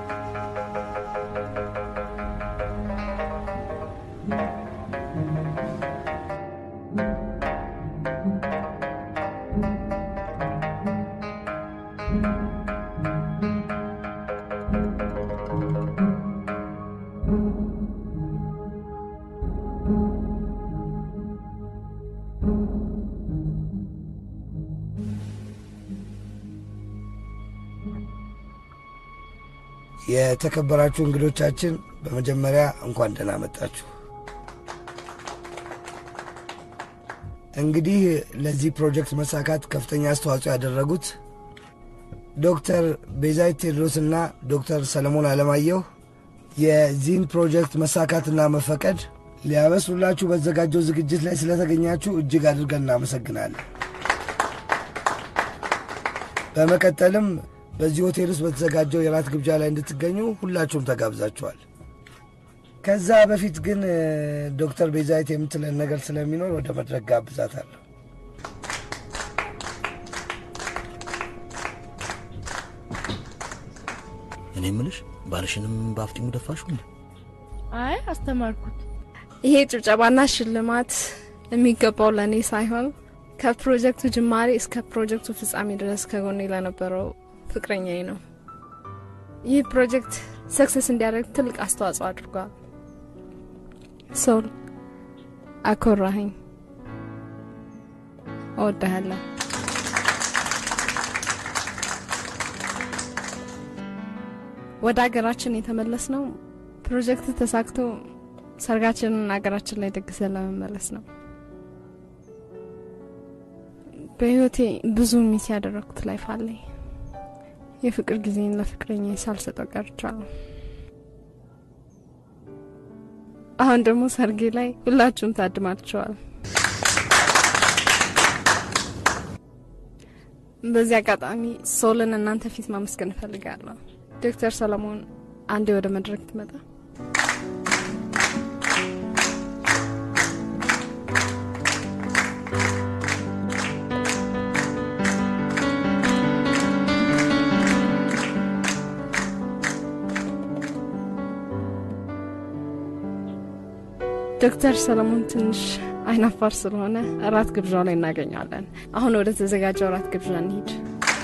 የተከበራችሁ እንግዶቻችን በመጀመሪያ እንኳን ደህና መጣችሁ። እንግዲህ ለዚህ ፕሮጀክት መሳካት ከፍተኛ አስተዋጽኦ ያደረጉት ዶክተር ቤዛዊት ቴዎድሮስና ዶክተር ሰለሞን አለማየሁ የዚህን ፕሮጀክት መሳካትና መፈቀድ ሊያበስሩላችሁ በተዘጋጀው ዝግጅት ላይ ስለተገኛችሁ እጅግ አድርገን እናመሰግናለን። በመቀጠልም በዚህ ሆቴል ውስጥ በተዘጋጀው የራት ግብዣ ላይ እንድትገኙ ሁላችሁም ተጋብዛችኋል። ከዛ በፊት ግን እ፣ ዶክተር ቤዛዊት የምትለን ነገር ስለሚኖር ወደ መድረክ ጋብዛታለሁ።
እኔ ምልሽ ባልሽንም በአፍጢሙ ደፋሹ እንዴ?
አይ አስተማርኩት። ይሄ ጭብጨባና ሽልማት የሚገባው ለእኔ ሳይሆን ከፕሮጀክቱ ጅማሬ እስከ ፕሮጀክቱ ፍጻሜ ድረስ ከጎኔ ለነበረው ፍቅረኛዬ ነው። ይህ ፕሮጀክት ሰክሰስ እንዲያደርግ ትልቅ አስተዋጽኦ አድርጓል። ሶል አኮራኸኝ፣ እወድሃለሁ። ወደ ሀገራችን የተመለስ ነው ፕሮጀክት ተሳክቶ ሰርጋችንን ሀገራችን ላይ ደግሰን ለመመለስ ነው። በህይወቴ ብዙ ሚስ ያደረግኩት ላይፍ አለኝ። የፍቅር ጊዜን ለፍቅረኛ ሳልሰጠው ቀርቻለሁ። አሁን ደግሞ ሰርጌ ላይ ሁላችሁም ታድማችኋል። በዚህ አጋጣሚ ሶልን እናንተ ፊት ማመስገን እፈልጋለሁ። ዶክተር ሰለሞን አንዴ ወደ መድረክ ትመጣ። ዶክተር ሰለሞን ትንሽ አይናፋር ስለሆነ እራት ግብዣው ላይ እናገኘዋለን። አሁን ወደ ተዘጋጀው እራት ግብዣ እንሂድ።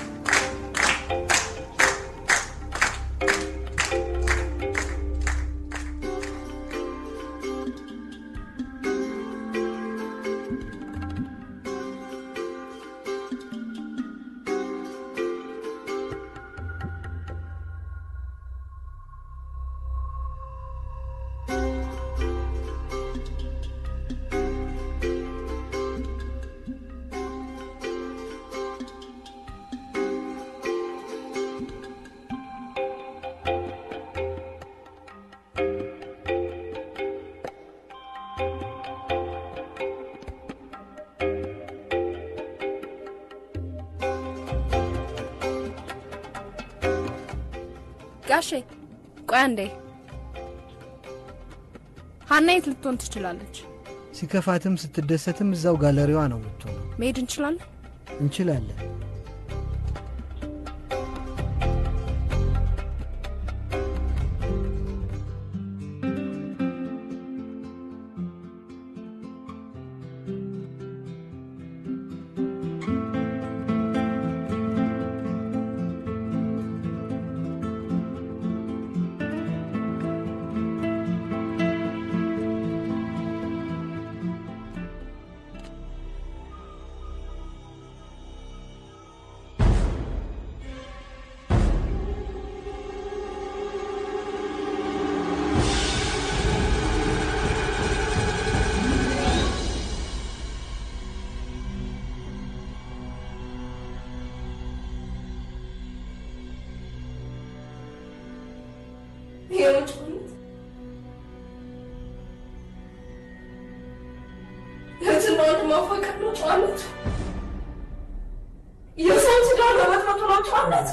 ጋሼ ቆይ አንዴ። ሀና የት ልትሆን ትችላለች?
ሲከፋትም ስትደሰትም እዛው ጋለሪዋ ነው የምትሆነው።
መሄድ እንችላለን?
እንችላለን።
እህትና ወንድም ማፋቀር ነው ጨዋነት። የሰውን ትዳር መበጥበጡ ነው ጨዋነት።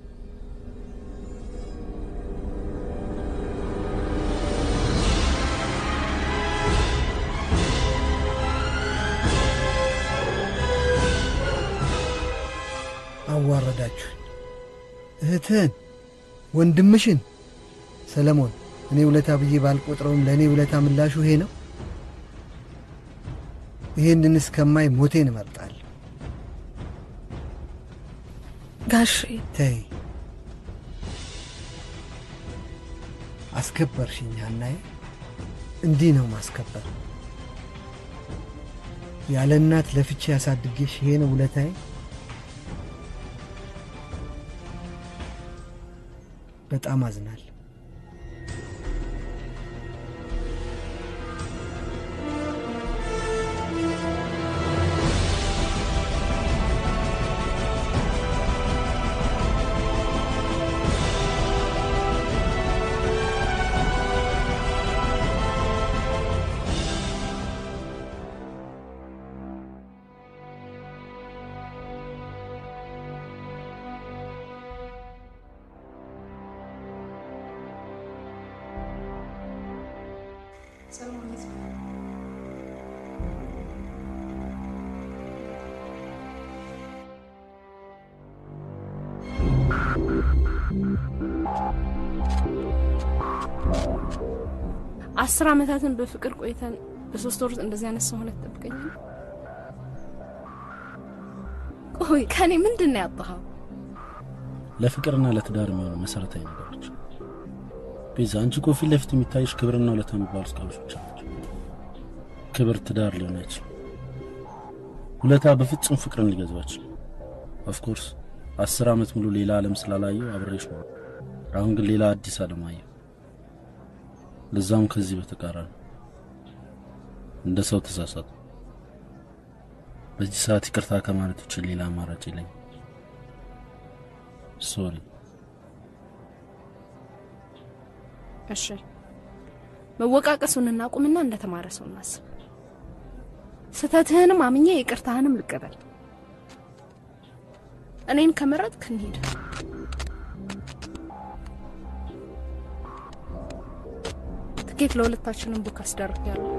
አዋረዳችሁኝ። እህትህን፣ ወንድምሽን። ሰለሞን፣ እኔ ውለታ ብዬ ባልቆጥረውም ለእኔ ውለታ ምላሹ ይሄ ነው። ይህንን እስከማይ ሞቴን እመርጣለሁ።
ጋሼ
ተይ፣ አስከበርሽኝ ሀናዬ። እንዲህ ነው ማስከበር። ያለ እናት ለፍቼ ያሳድጌሽ ይሄ ነው ውለታዬ። በጣም አዝናል።
አስር አመታትን በፍቅር ቆይተን በሶስት ወር ውስጥ እንደዚህ አይነት ሰው ሆነ ትጠብቀኛል? ቆይ ከኔ ምንድን ነው ያጣኸው?
ለፍቅርና ለትዳር የሚሆኑ መሰረታዊ ነገሮች ቤዛ፣ አንቺ እኮ ፊት ለፊት የሚታይሽ ክብርና ውለታ የሚባሉት ቃሎች ብቻ ናቸው። ክብር ትዳር ሊሆን አይችልም። ውለታ በፍጹም ፍቅርን ሊገዛው አይችልም። ኦፍኮርስ አስር አመት ሙሉ ሌላ ዓለም ስላላየው አብሬሽ ነው። አሁን ግን ሌላ አዲስ ዓለም አየሁ። ለዛም ከዚህ በተቃራኒ እንደ ሰው ተሳሳቱ። በዚህ ሰዓት ይቅርታ ከማለት ውጭ ሌላ አማራጭ የለኝም። ሶሪ።
እሺ መወቃቀሱን እናቁምና እንደተማረ ሰው እናስብ። ስህተትህንም አምኜ ይቅርታህንም ልቀበል። እኔን ከመረጥክ እንሂድ። ትኬት ለሁለታችንም ቡክ አስደርጊያለሁ።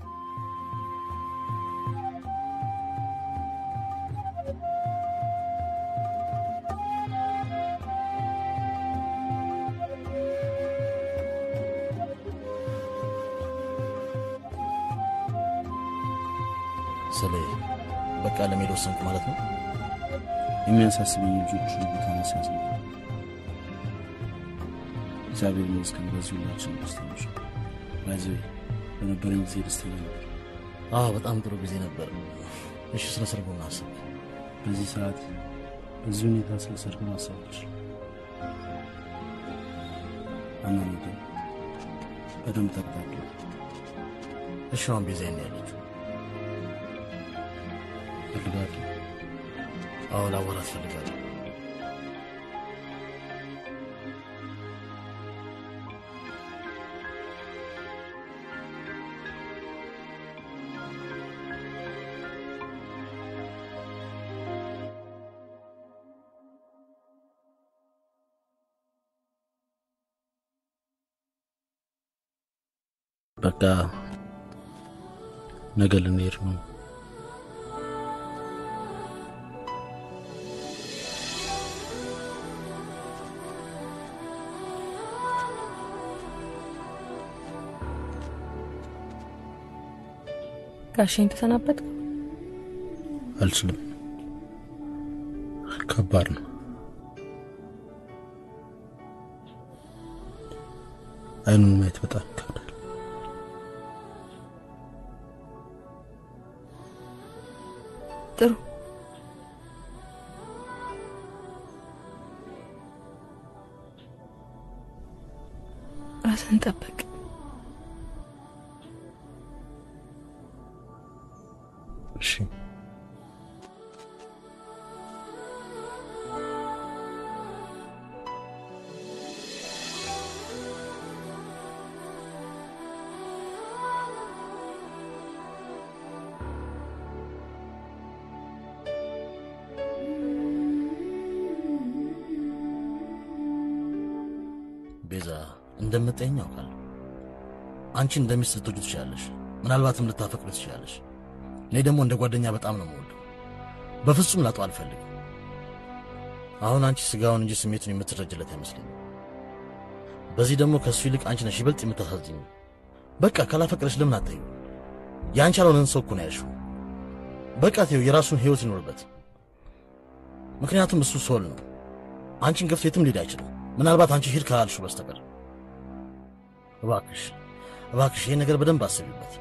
ስለ በቃ ለመሄድ ወሰንኩ ማለት ነው።
የሚያሳስበኝ ልጆቹ ቦታ መስያዝ ነው። እግዚአብሔር ይመስገን በዚህ ሁላችን ደስተኞች ነን። በዚህ በነበረኝ ጊዜ ደስተኛ ነበር።
አዎ በጣም ጥሩ ጊዜ ነበር። እሺ ስለ ሰርጉ ምን አሰብክ?
በዚህ ሰዓት በዚህ ሁኔታ ስለ ሰርግ ማሰብ አልችልም። አማኒ ግን በደንብ ተከታተሉ።
እሺ አሁን ቤዛ የት ነው ያለችው?
ፈልጋለሁ።
አዎ ላወራት ፈልጋለሁ።
በቃ ነገ ልንሄድ ነው።
ጋሼን ተሰናበት
አልችልም። ከባድ ነው። አይኑን ማየት በጣም ይከብዳል።
ጥሩ ራስን ጠብቅ።
እሺ ቤዛ እንደምጠኝ ያውቃለሁ። አንቺ እንደሚስት ልትወዱ ትችላለሽ፣ ምናልባትም ልታፈቅሩ ትችላለሽ። እኔ ደግሞ እንደ ጓደኛ በጣም ነው የምወደው። በፍጹም ላጠው አልፈልግም። አሁን አንቺ ስጋውን እንጂ ስሜቱን የምትረጅለት አይመስለኝም። በዚህ ደግሞ ከእሱ ይልቅ አንቺ ነሽ ይበልጥ የምታሳዝኝ። በቃ ካላፈቅረሽ ለምን አታዩ? የአንቺ ያልሆነን ሰው እኮ ነው ያልሽው። በቃ ተይው፣ የራሱን ህይወት ይኖርበት። ምክንያቱም እሱ ሶል ነው። አንቺን ገፍቶ የትም ሊሄድ አይችልም። ምናልባት አንቺ ሂድ ካላልሽው በስተቀር እባክሽ እባክሽ ይሄን ነገር በደንብ አስቢበት።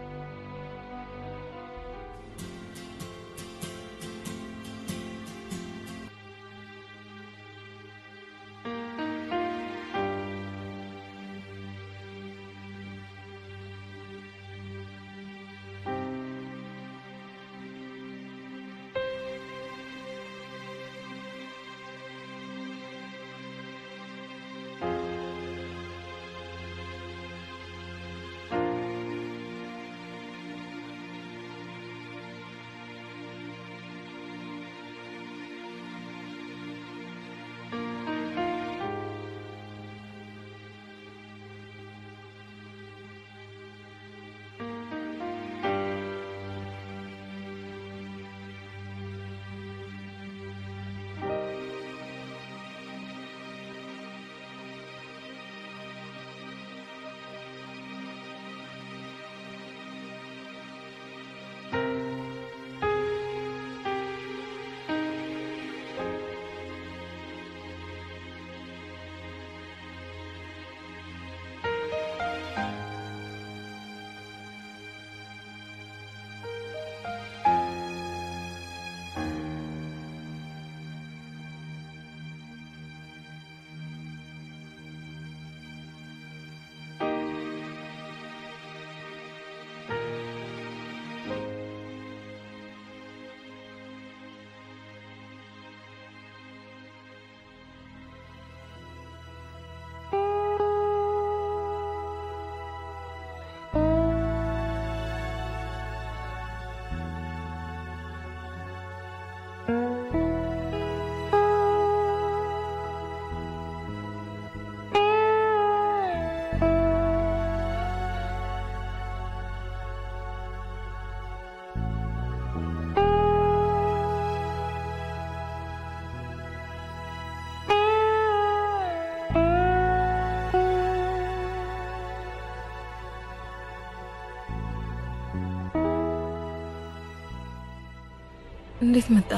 እንዴት መጣ?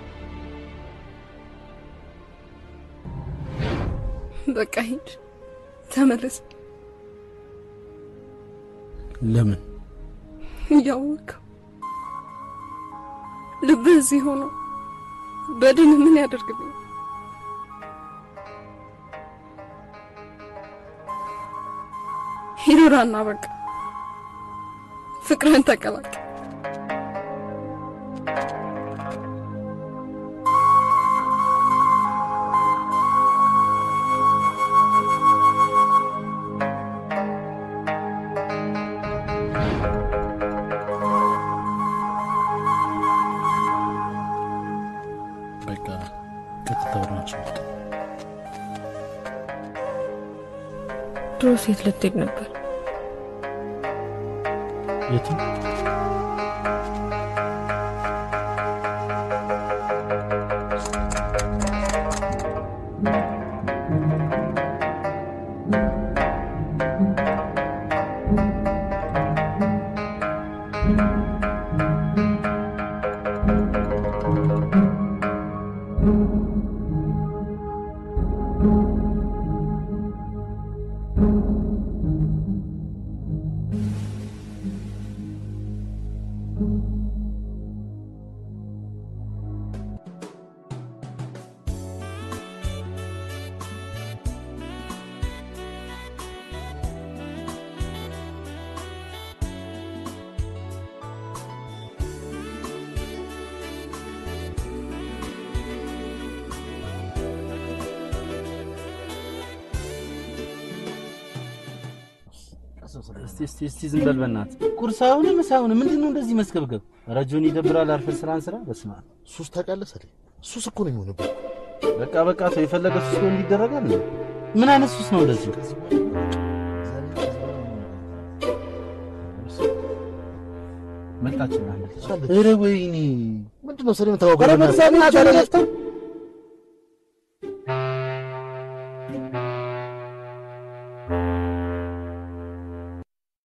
በቃ ሂድ፣ ተመለስ።
ለምን?
እያወቅኸው ልብህ እዚህ ሆኖ በድን ምን ያደርግልኝ? ሂዱራና በቃ ፍቅርህን ተቀላቀል።
በቃ ቀጥታ ወደ አንቺ መጣ።
ድሮ ሴት ልትሄድ ነበር።
የትም እስቲ እስቲ እስቲ ዝም በል በእናትህ። ቁርስ አሁን ምሳ አሁን ምንድን ነው እንደዚህ መስገብገብ? ኧረ ጆኒ ይደብራል። አርፈን ስራን ስራ። በስመ አብ
ሱስ ታውቃለህ ሰሌ፣ ሱስ እኮ ነው የሚሆንብህ።
በቃ በቃ ተው። የፈለገ ሱስ ሊሆን ይደረጋል። ነው ምን አይነት ሱስ ነው እንደዚህ? መጣችና ኧረ ወይኔ
ምንድን ነው ሰሌ የምታወቀው?
ኧረ በእግዚአብሔር ጆኒ አፍታ